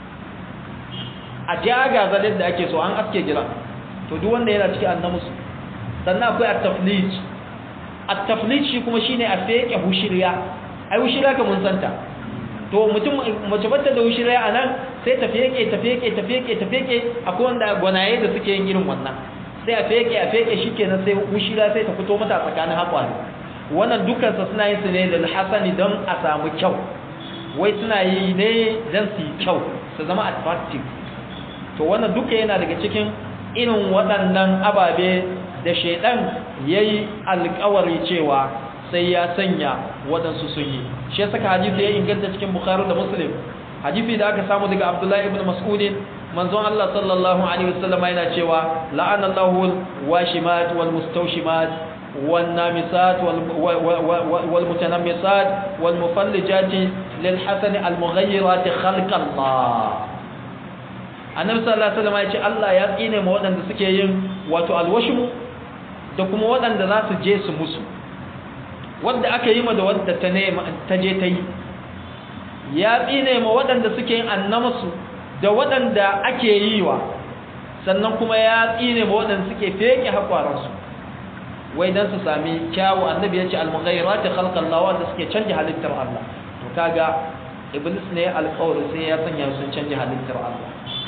a ja gazal yadda ake so an aske giran to duk wanda yana ciki annamusu sannan akwai at-taflij at-taflij shi kuma shine a feke hushiriya ai hushiriya ka mun santa to mutum mace bata da hushiriya anan sai ta feke ta feke ta feke ta feke akwai wanda gwanaye da suke yin irin wannan sai a feke a feke shikenan sai hushiriya sai ta fito mata tsakanin haƙwari wannan dukkan sa suna yin su ne lil hasani don a samu kyau wai suna yi ne don su yi kyau su zama attractive to wannan duka yana daga cikin irin waɗannan ababe da shaidan ya yi alkawari cewa sai ya sanya waɗansu sun yi shi saka hadisi ya inganta cikin bukhari da muslim hadisi da aka samu daga abdullahi ibn mas'udin manzon Allah sallallahu alaihi wasallam yana cewa la'ana Allahu washimat wal mustawshimat wan namisat wal mutanammisat wal mufallijati lil hasani al mughayyirat khalqa Allah annabi sallallahu alaihi wasallam ya ce Allah ya tsine ma waɗanda suke yin wato alwashmu da kuma waɗanda za su je su musu wanda aka yi ma da wadda ta ne ta je ta yi ya tsine ma waɗanda suke yin annamasu da waɗanda ake yi wa sannan kuma ya tsine ma waɗanda suke feke hakwaransu wai dan su sami kyawu annabi ya ce al-mughayyirat khalqallah wanda suke canja halittar Allah to kaga iblis ne alƙawari sai ya sanya sun canja halittar Allah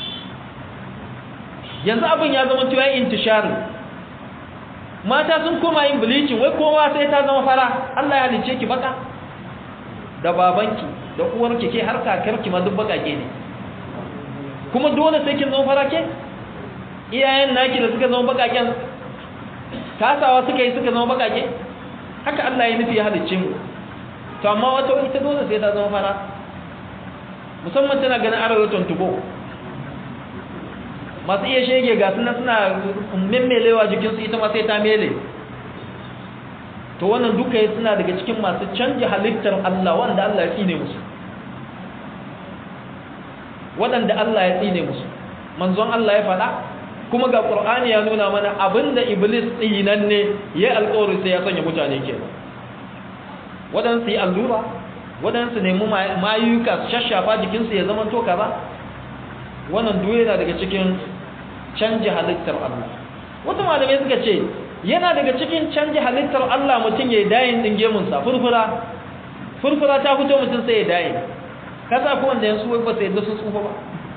yanzu abin ya zama cewa intishari mata sun koma yin bleaching wai kowa sai ta zama fara Allah ya halice ki baka da babanki da uwarki ke har kakarki ma duk bakake ne kuma dole sai kin zama fara ke iyayen naki da suka zama bakaken kasawa suka yi suka zama bakake haka Allah ya nufi ya halice mu to amma wata ita dole sai ta zama fara musamman tana ganin arewa tubo masu iya shege ga suna suna memmelewa jikinsu ita ma sai ta mele to wannan duka ya suna daga cikin masu canja halittar Allah wanda Allah ya tsine musu waɗanda Allah ya tsine musu manzon Allah ya faɗa kuma ga Qur'ani ya nuna mana abinda iblis tsinan ne ya alƙawari sai ya sanya mutane ke waɗansu yi allura waɗansu nemi mayuka su shashafa jikinsu ya zama to kaza wannan duk yana daga cikin canja halittar Allah wata malamai suka ce yana daga cikin canja halittar Allah mutum ya yi dayin din gemunsa furfura furfura ta fito mutum sai ya dayin kaza ko wanda yansu wai ba sai da su tsufa ba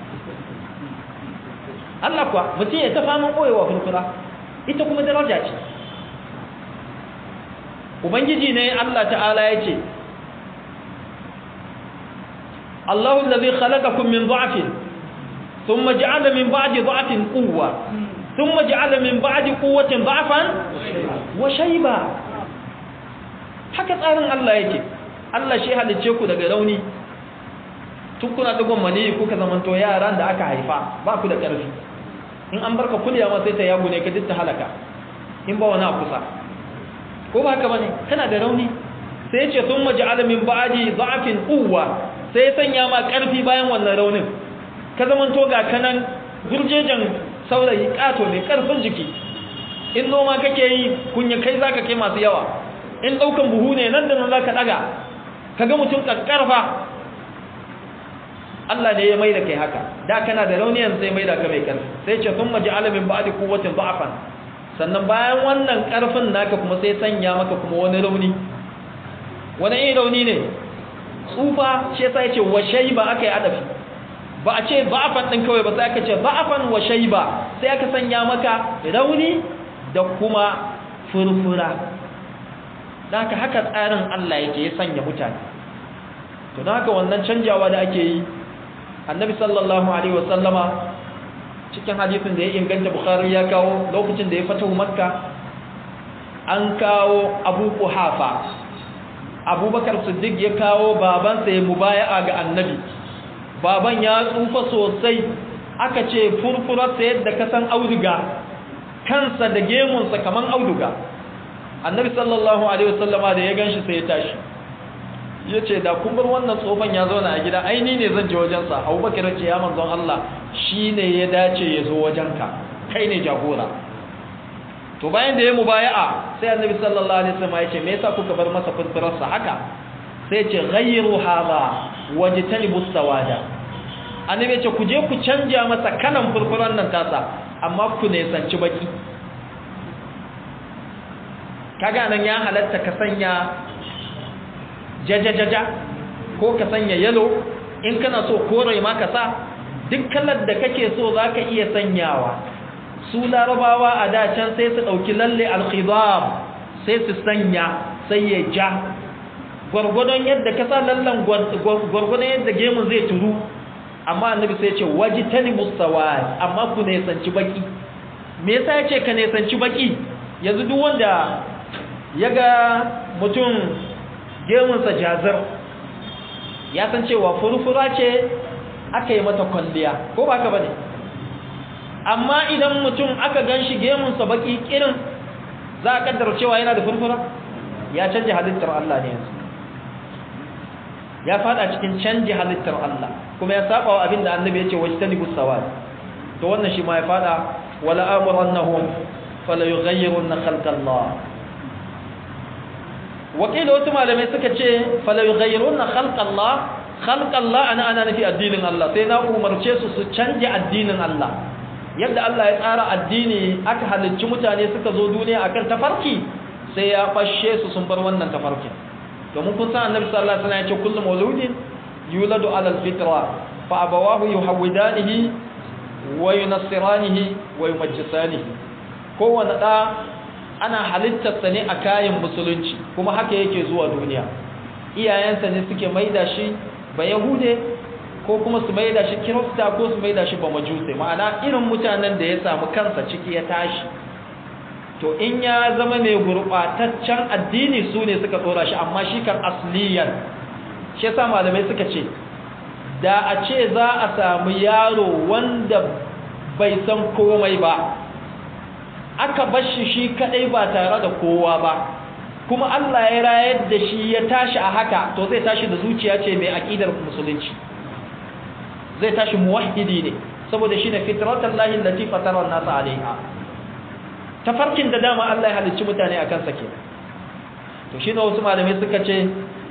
Allah kuwa mutum ya ta faman koyewa furfura ita kuma daraja ce ubangiji ne Allah ta'ala ya ce Allahu allazi khalaqakum min dha'fin ثم جعل من بعد ضعف قوة ثم جعل من بعد قوة ضعفا وشيبا haka tsarin Allah yake Allah shi halicce ku daga rauni tun kuna dugon mani kuka zamanto yaran da aka haifa ba ku da ƙarfi in an barka kulya ma sai ta yago ne ka duk ta halaka in ba wani a kusa ko ba haka bane kana da rauni sai ya ce sun maja'ala min ba'di dha'fin quwwa sai ya sanya ma ƙarfi bayan wannan raunin ka zamanto ga kanan gurjejen saurayi kato mai karfin jiki in noma kake yi kunya kai zaka kai masu yawa in daukan buhu ne nan da nan zaka daga kaga mutum kakkarfa Allah ne ya maida kai haka da kana da rauniyan sai maida ka mai karfi sai ce thumma ja'ala min ba'di quwwatin da'afan sannan bayan wannan karfin naka kuma sai sanya maka kuma wani rauni wani irin rauni ne tsufa shi yasa yace wa shayba akai adafi ba a ce ba'afan ɗin kawai ba sai aka ce ba'afan wa shaiba sai aka sanya maka rauni da kuma furfura da haka haka tsarin Allah yake ya sanya mutane to don haka wannan canjawa da ake yi annabi sallallahu alaihi wasallama cikin hadisin da ya inganta bukhari ya kawo lokacin da ya fatahu makka an kawo abu kuhafa abubakar siddiq ya kawo babansa ya mubaya'a ga annabi baban ya tsufa sosai aka ce furfurarsa yadda ka san auduga kansa da gemunsa kaman auduga annabi sallallahu alaihi wasallama da ya ganshi sai ya tashi ya ce da kun bar wannan tsofan ya zauna a gida aini ne zan je wajensa abubakar ce ya manzon Allah shi ne ya dace ya zo wajenka kai ne jagora to bayan da ya mubaya'a sai annabi sallallahu alaihi wasallam ya ce me yasa kuka bar masa furfurarsa haka sai ce ghayru hadha wajtanibu sawada annabi ya ce ku je ku canja masa kalan furfuran nan tasa amma ku ne sanci baki kaga nan ya halatta ka sanya jajajaja ko ka sanya yalo in kana so kore ma ka sa duk kalar da kake so zaka iya sanyawa su larabawa a da can sai su dauki lalle al-khidab sai su sanya sai ya ja gwargwadon yadda ka sa lallan gwargwadon yadda gemun zai turu amma annabi sai ya ce wajitani mustawad amma ku ne sanci baki me yasa ya ce ka ne sanci baki yanzu duk wanda ya ga mutum gemunsa jazar ya san cewa furfura ce aka yi mata kwalliya ko ba ka bane amma idan mutum aka gan shi gemunsa baki kirin za a kaddara cewa yana da furfura ya canja halittar Allah ne yanzu ya fada cikin canji halittar Allah kuma ya saba wa abin da annabi ya ce wajen talibu sawad to wannan shi ma ya fada wala amurannahum fala yughayyirunna khalqallah wakila wasu malamai suka ce falawi gairun na khalqallah khalqallah ana ana nufi addinin Allah sai na umarce su su canje addinin Allah yadda Allah ya tsara addini aka halicci mutane suka zo duniya akan tafarki sai ya fashe su sun bar wannan tafarkin domin kun san annabi sallallahu alaihi wasallam ya ce kullu mauludin yuladu ala alfitra fa abawahu yuhawidanihi wa yunassiranihi wa yumajjisanihi kowanne da ana halittarsa ne a kayan musulunci kuma haka yake zuwa duniya iyayensa ne suke maida shi ba yahude ko kuma su maida shi kirista ko su maida shi ba majuse ma'ana irin mutanen da ya samu kansa ciki ya tashi to in ya zama mai gurɓataccen addini su ne suka tsora shi amma shi kan asliyan shi yasa malamai suka ce da a ce za a samu yaro wanda bai san komai ba aka bashi shi kadai ba tare da kowa ba kuma Allah ya rayar da shi ya tashi a haka to zai tashi da zuciya ce mai aqidar musulunci zai tashi muwahhidi ne saboda shine fitratan lahi allati fatara an-nas alaiha tafarkin da dama Allah ya halicci mutane akan sa kenan to shine wasu malamai suka ce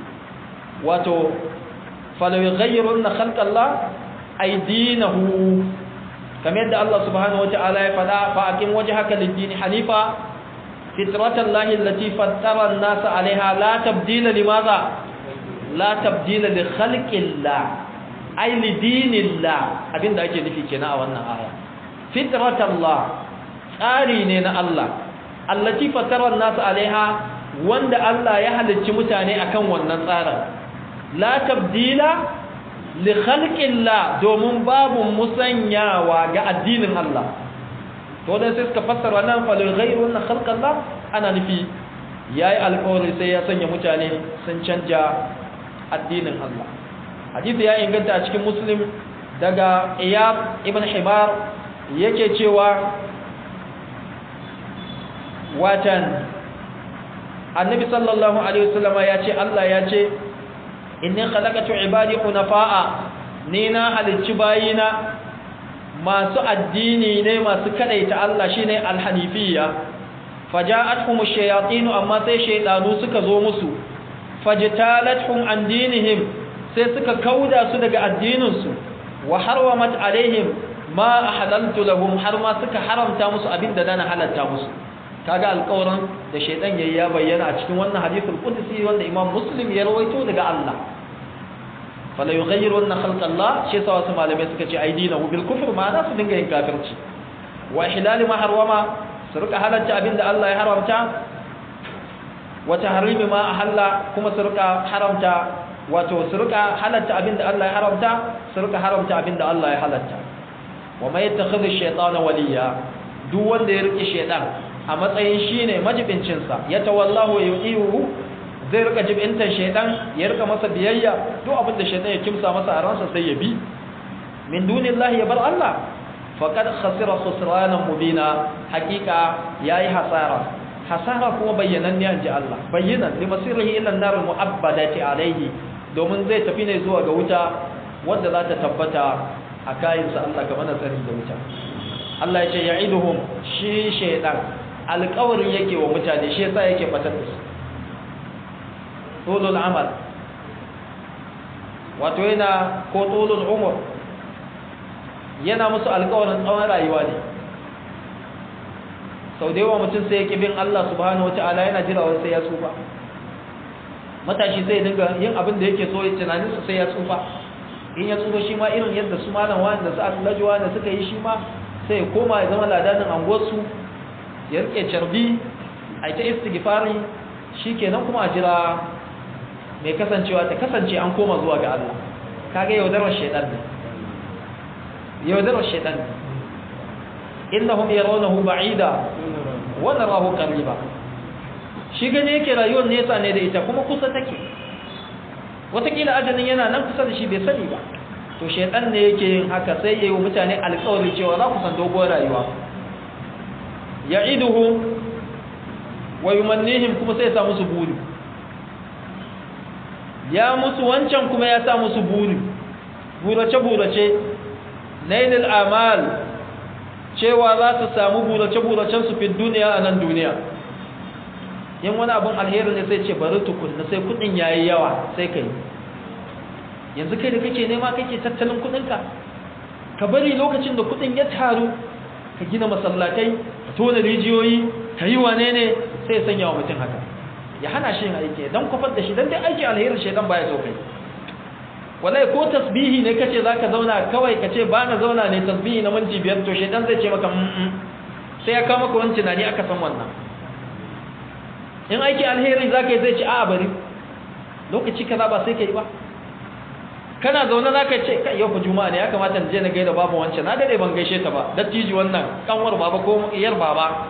wato falaw yughayyiruna khalqallah aydinahu kamar yadda Allah subhanahu wata'ala ya faɗa fa aqim wajhaka lid-din hanifa fitratan lahi allati fattara an-nas 'alayha la tabdila limadha la tabdila li khalqillah ay li dinillah abinda ake nufi kenan a wannan aya fitratan Allah tsari ne na Allah allati fattara an-nas 'alayha wanda Allah ya halicci mutane akan wannan tsarin la tabdila li khalqillah domin babu musanyawa ga addinin Allah to dan sai suka fassara nan fa lil ghayr wa khalqallah ana nufi yayi alƙawari sai ya sanya mutane sun canja addinin Allah hadisi ya inganta a cikin muslim daga iyab ibn himar yake cewa watan annabi sallallahu alaihi wasallama ya ce Allah ya ce inni khalaqatu ibadi hunafa'a ni na halicci bayina masu addini ne masu kadaita Allah shine alhanifiyya faja'atuhum ash-shayatin amma sai shaydanu suka zo musu fajtalathum an dinihim sai suka kauda su daga addinin su wa harwamat alaihim ma ahlaltu lahum har ma suka haramta musu abinda dana halatta musu kaga alƙawarin da shaydan yayi ya bayyana a cikin wannan hadithul qudsi wanda Imam Muslim ya rawaito daga Allah fala yughayyirunna khalqallah shi sa wasu malamai suka ce aidinahu bil kufr ma za su dinga yin kafirci wa ihlal ma harwama su rika halatta abinda Allah ya haramta wa tahrimi ma ahalla kuma su rika haramta wato su rika halatta abinda Allah ya haramta su rika haramta abinda Allah ya halatta wa may yattakhidhu ash-shaytana waliya duk wanda ya rike shaytan a matsayin shine majibincin sa ya tawallahu wa yu'ihu zai rika jibintan shaytan ya rika masa biyayya duk abinda shaytan ya kimsa masa a ransa sai ya bi min dunillahi ya bar Allah faqad khasira khusranan mubina haqiqa yayi hasara hasara kuma bayyanan ne ji Allah bayyanan li masirihi ila an-nar mu'abbadati alayhi domin zai tafi ne zuwa ga wuta wanda za ta tabbata a kayansa Allah ka mana tsari da wuta Allah ya ce ya'iduhum shi shaytan alƙawarin yake wa mutane shi yasa yake batar da su tulul amal wato yana ko tulul umur yana musu alƙawarin tsawon rayuwa ne sau da yawa mutum sai ya ƙi bin Allah subhanahu wata'ala yana jira wani sai ya tsufa matashi sai dinga yin abin da yake so ya tunanin su sai ya tsufa in ya tsufa shi ma irin yadda su malam wani da su asulaji wani suka yi shi ma sai ya koma ya zama ladanin anguwarsu ya rike carbi a ita istighfari shi kenan kuma a jira mai kasancewa ta kasance an koma zuwa ga Allah kaga yaudarar shaidan ne yaudarar shaidan ne innahum yarawnahu ba'ida wa narahu qariba shi gane yake rayuwar nesa ne da ita kuma kusa take watakila ajalin yana nan kusa da shi bai sani ba to shaitan ne yake yin haka sai yayi wa mutane alƙawari cewa za ku san dogon rayuwa ya'iduhum wa yumannihim kuma sai ya sa musu buri ya musu wancan kuma ya sa musu buri burace burace nailul amal cewa za su samu burace-buracen su fi duniya a nan duniya yin wani abin alheri ne sai ce bari tukunna sai kudin yayi yawa sai kai yanzu kai da kake nema kake tattalin kudinka ka bari lokacin da kudin ya taru ka gina masallatai ka tona rijiyoyi ka yi wane ne sai sanya wa mutum haka ya hana shi yin aiki don kwafar da shi don dai aiki alherin shaidan baya so kai wallahi ko tasbihi ne kace zaka zauna kawai kace ba na zauna ne tasbihi na minti biyar to shedan zai ce maka mm sai ya kawo maka wani tunani aka san wannan in aiki alheri zaka yi zai ce a bari lokaci kaza ba sai kai ba kana zaune zaka ce kai yau fa juma'a ne ya kamata in je na gaida babu wancan na dade ban gaishe ta ba dattiji wannan kanwar baba ko iyar baba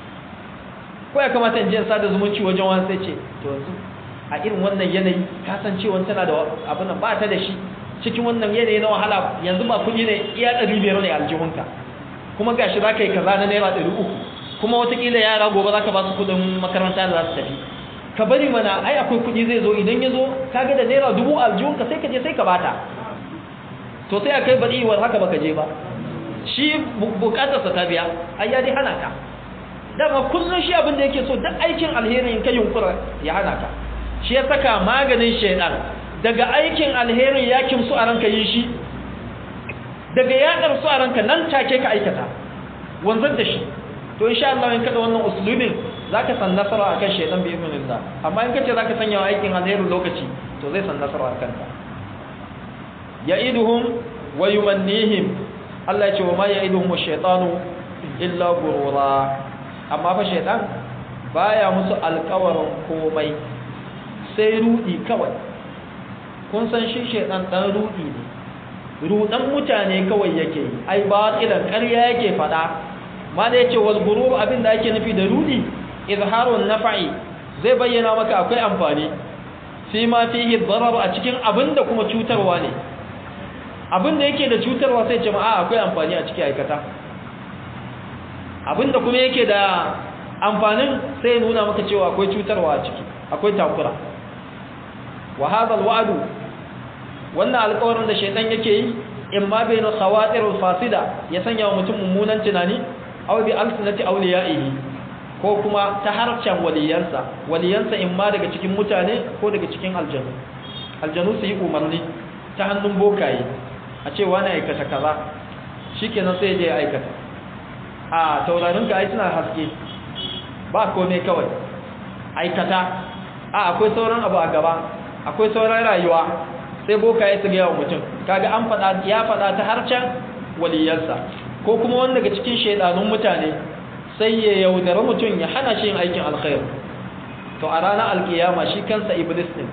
ko ya kamata in je in sada zumunci wajen wani sai ce to yanzu a irin wannan yanayi kasancewa tana da abin nan ba ta da shi cikin wannan yanayi na wahala yanzu ba kuɗi ne iya ɗari biyar ne aljihunka kuma gashi za ka yi kaza na naira ɗari uku kuma watakila yara gobe za ka ba su kuɗin makaranta da za su tafi ka bari mana ai akwai kuɗi zai zo idan ya zo ka ga da naira dubu aljihunka sai ka je sai ka bata to sai a kai baɗi war haka baka je ba shi bukatarsa ta biya ai ya dai hana ka dama kullum shi abin da yake so duk aikin alheri in ka yunkura ya hana ka shi ya saka maganin shaidan daga aikin alherin ya kimsu a ranka yi shi daga ya su a ranka nan take ka aikata wanzar da shi to insha Allah in kada wannan uslubin zaka san nasara akan shaidan bi idnillah amma in kace zaka sanya wa aikin alherin lokaci to zai san nasara akan ka ya'iduhum wa yumannihim Allah ya ce wa ma ya'iduhum ash-shaytanu illa gurura amma fa shaidan baya musu alƙawarin komai sai rudi kawai kun san shi shedan dan rudi ne rudan mutane kawai yake ai batilan ƙarya yake fada mala yace wal gurur abin da ake nufi da rudi izharun naf'i zai bayyana maka akwai amfani fi ma fihi darar a cikin abin da kuma cutarwa ne abin da yake da cutarwa sai jama'a akwai amfani a cikin aikata abin da kuma yake da amfanin sai nuna maka cewa akwai cutarwa a ciki akwai takura wa hadha alwa'du wannan alƙawarin da shaytan yake yi in ma bayna khawatir alfasida ya sanya wa mutum mummunan tunani aw bi alsinati awliyaihi ko kuma ta harcen waliyansa waliyansa in ma daga cikin mutane ko daga cikin aljanu aljanu su yi umarni ta hannun bokaye a ce wani aikata kaza shikenan sai je ya aikata a taurarin ka ai suna haske ba komai kawai aikata a akwai sauran abu a gaba akwai sauran rayuwa sai boka ya tsiga wa mutum kaga an fada ya fada ta harcen waliyarsa ko kuma wanda daga cikin shaidanun mutane sai ya yaudara mutum ya hana shi yin aikin alkhair to a ranar alkiyama shi kansa iblis din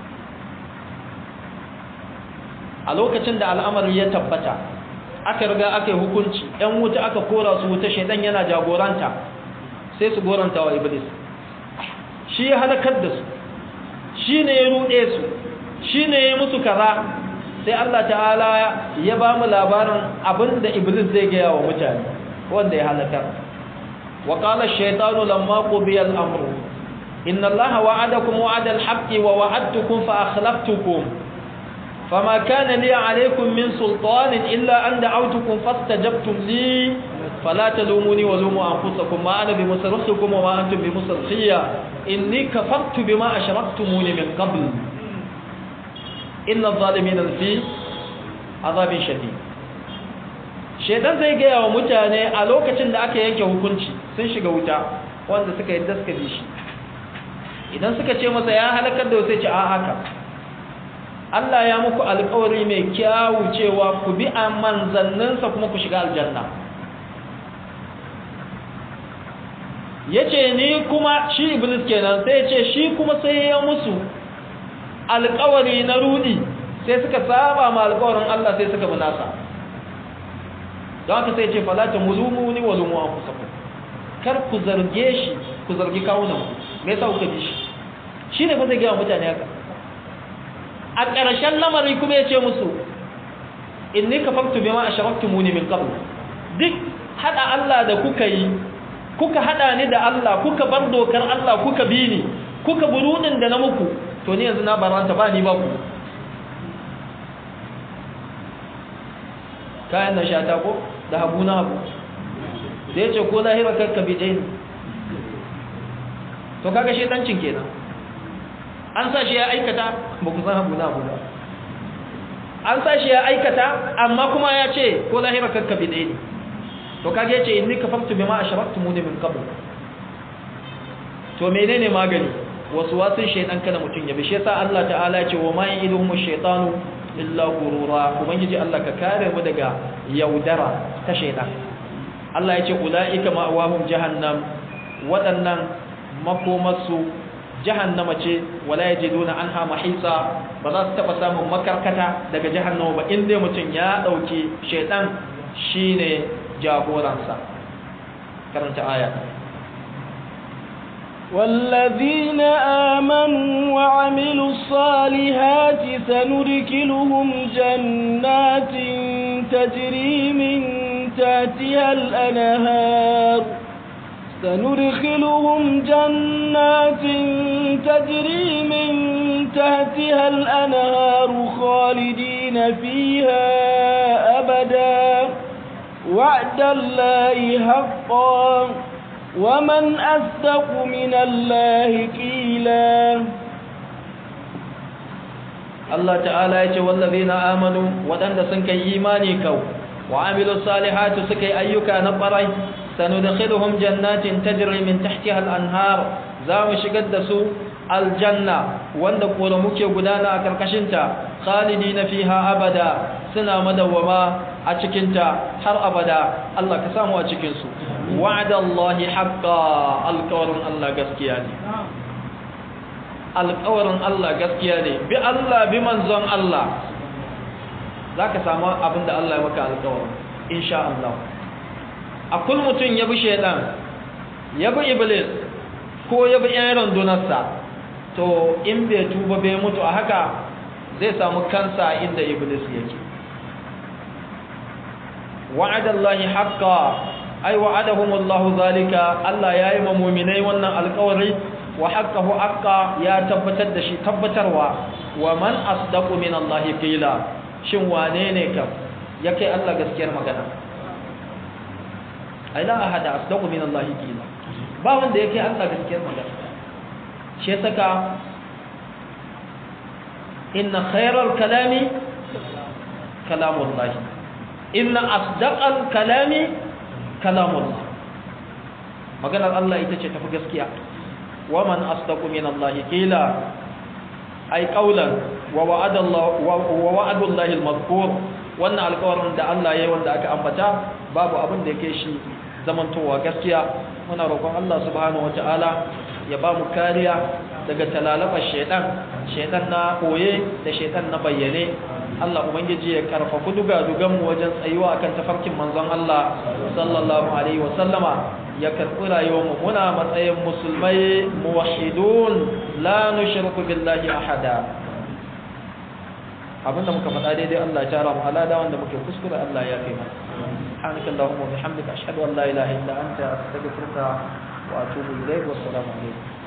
a lokacin da al'amari ya tabbata aka riga aka yi hukunci ‘yan wuta aka kora su wuta shaidan yana jagoranta sai su goranta wa iblis shi ya halakar da su shi ne ya ruɗe su shi ne ya musu kaza sai Allah ta'ala ya ba mu labarin abin da iblis zai gaya wa mutane wanda ya halakar wa qala ash-shaytanu lamma qudiya al-amru inna allaha wa'adakum wa'ada al-haqqi wa wa'adtukum fa akhlaftukum fama kana li 'alaykum min sultanin illa an da'awtukum fastajabtum li fala talumuni wa lumu anfusakum ma ana bimusarrifukum wa ma antum bimusarrifiya inni kafartu bima ashraktumuni min qabl inna adh-dhalimina fi azabin shadid shedan zai gaya wa mutane a lokacin da aka yanke hukunci sun shiga wuta wanda suka yi daska bi shi idan suka ce masa ya halakar da wasu ce a haka Allah ya muku alƙawari mai kyawu cewa ku bi a manzanninsa kuma ku shiga aljanna ya ce ni kuma shi iblis kenan sai ya ce shi kuma sai ya musu alƙawari na rudi sai suka saba ma alƙawarin Allah sai suka munasa don haka sai ce falata mulumu ni wa lumu an kusa kar ku zarge shi ku zargi kawunan ku me yasa kuka bi shi shi ne fa zai gaya mutane haka a ƙarshen lamari kuma ya ce musu inni kafartu bima asharaktumuni min qabl duk hada Allah da kuka yi kuka hada ni da Allah kuka bar dokar Allah kuka bi ni kuka burudin da na muku to ni yanzu na baranta ba ni ba ku kayan na shata ko da habu na habu da ya ce ko lahira karka bi ɗaya to kaga shaidancin kenan an sa shi ya aikata ba ku san habu na habu ba an sa shi ya aikata amma kuma ya ce ko lahira karka bi ɗaya to kaga ya ce inni kafartu bima ashraktumuni min qabl to menene magani wasu wasun shaidan kada mutum ya bi shi yasa Allah ta'ala ya ce wa ma ya'iduhum ash-shaytanu illa gurura ubangiji Allah ka kare mu daga yaudara ta shaidan Allah ya ce ulaika ma'awahum jahannam waɗannan makomarsu jahannama ce wala yajiduna anha mahisa ba za su taba samun makarkata daga jahannama ba inda mutum ya dauki shaidan shine jagoransa karanta aya والذين آمنوا وعملوا الصالحات سندخلهم جنات تجري من تحتها الأنهار سندخلهم جنات تجري من تحتها الأنهار خالدين فيها أبدا وعد الله حقا ومن أصدق من الله قيلا الله تعالى يقول والذين آمنوا ودند سنك إيماني كو وعملوا الصالحات سكي أيك نبري سندخلهم جنات تجري من تحتها الأنهار زام شقدسوا الجنة وند قولمك قدانا كركشنتا خالدين فيها أبدا سنا مدوما أتشكنتا حر أبدا الله كسامو أتشكنسو وعد الله حقا القول الله قسكياني alƙawarin Allah gaskiya ne bi Allah bi manzon Allah za ka samu abin da Allah ya maka alƙawarin insha Allah a kul mutum ya bi shaidan ya bi iblis ko ya bi yan rundunarsa to in bai tuba bai mutu a haka zai samu kansa inda iblis yake wa'adallahi haqqa ai wa'adahumullahu zalika Allah yayi ma mu'minai wannan alƙawari wa haqqahu haqqa ya tabbatar da shi tabbatarwa wa man asdaqu min Allah qila shin wane ne kam yake Allah gaskiyar magana ai la ahada asdaqu min Allah qila ba wanda yake Allah gaskiyar magana shi saka inna khayral kalami kalamullah inna asdaqal kalami kalamullah maganar Allah ita ce tafi gaskiya ومن أصدق من الله قيلا أي قولا ووعد الله ووعد الله المذكور wannan alƙawarin da Allah ya yi wanda aka ambata babu abin da yake shi zamantowa gaskiya muna roƙon Allah subhanahu wataala ya ba mu kariya daga talalabar shaitan shaitan na koye da shaitan na bayyane Allah ubangiji ya karfafa duga dugan mu wajen tsayuwa akan tafarkin manzon Allah sallallahu alaihi wa sallama ya karɓi rayuwarmu muna matsayin musulmai muwahidun la nushriku billahi ahada abinda muka faɗa daidai Allah ya tara mu alada wanda muke kuskure Allah ya kai mana سبحانك اللهم وبحمدك أشهد أن لا إله إلا أنت أستغفرك وأتوب إليك والسلام عليكم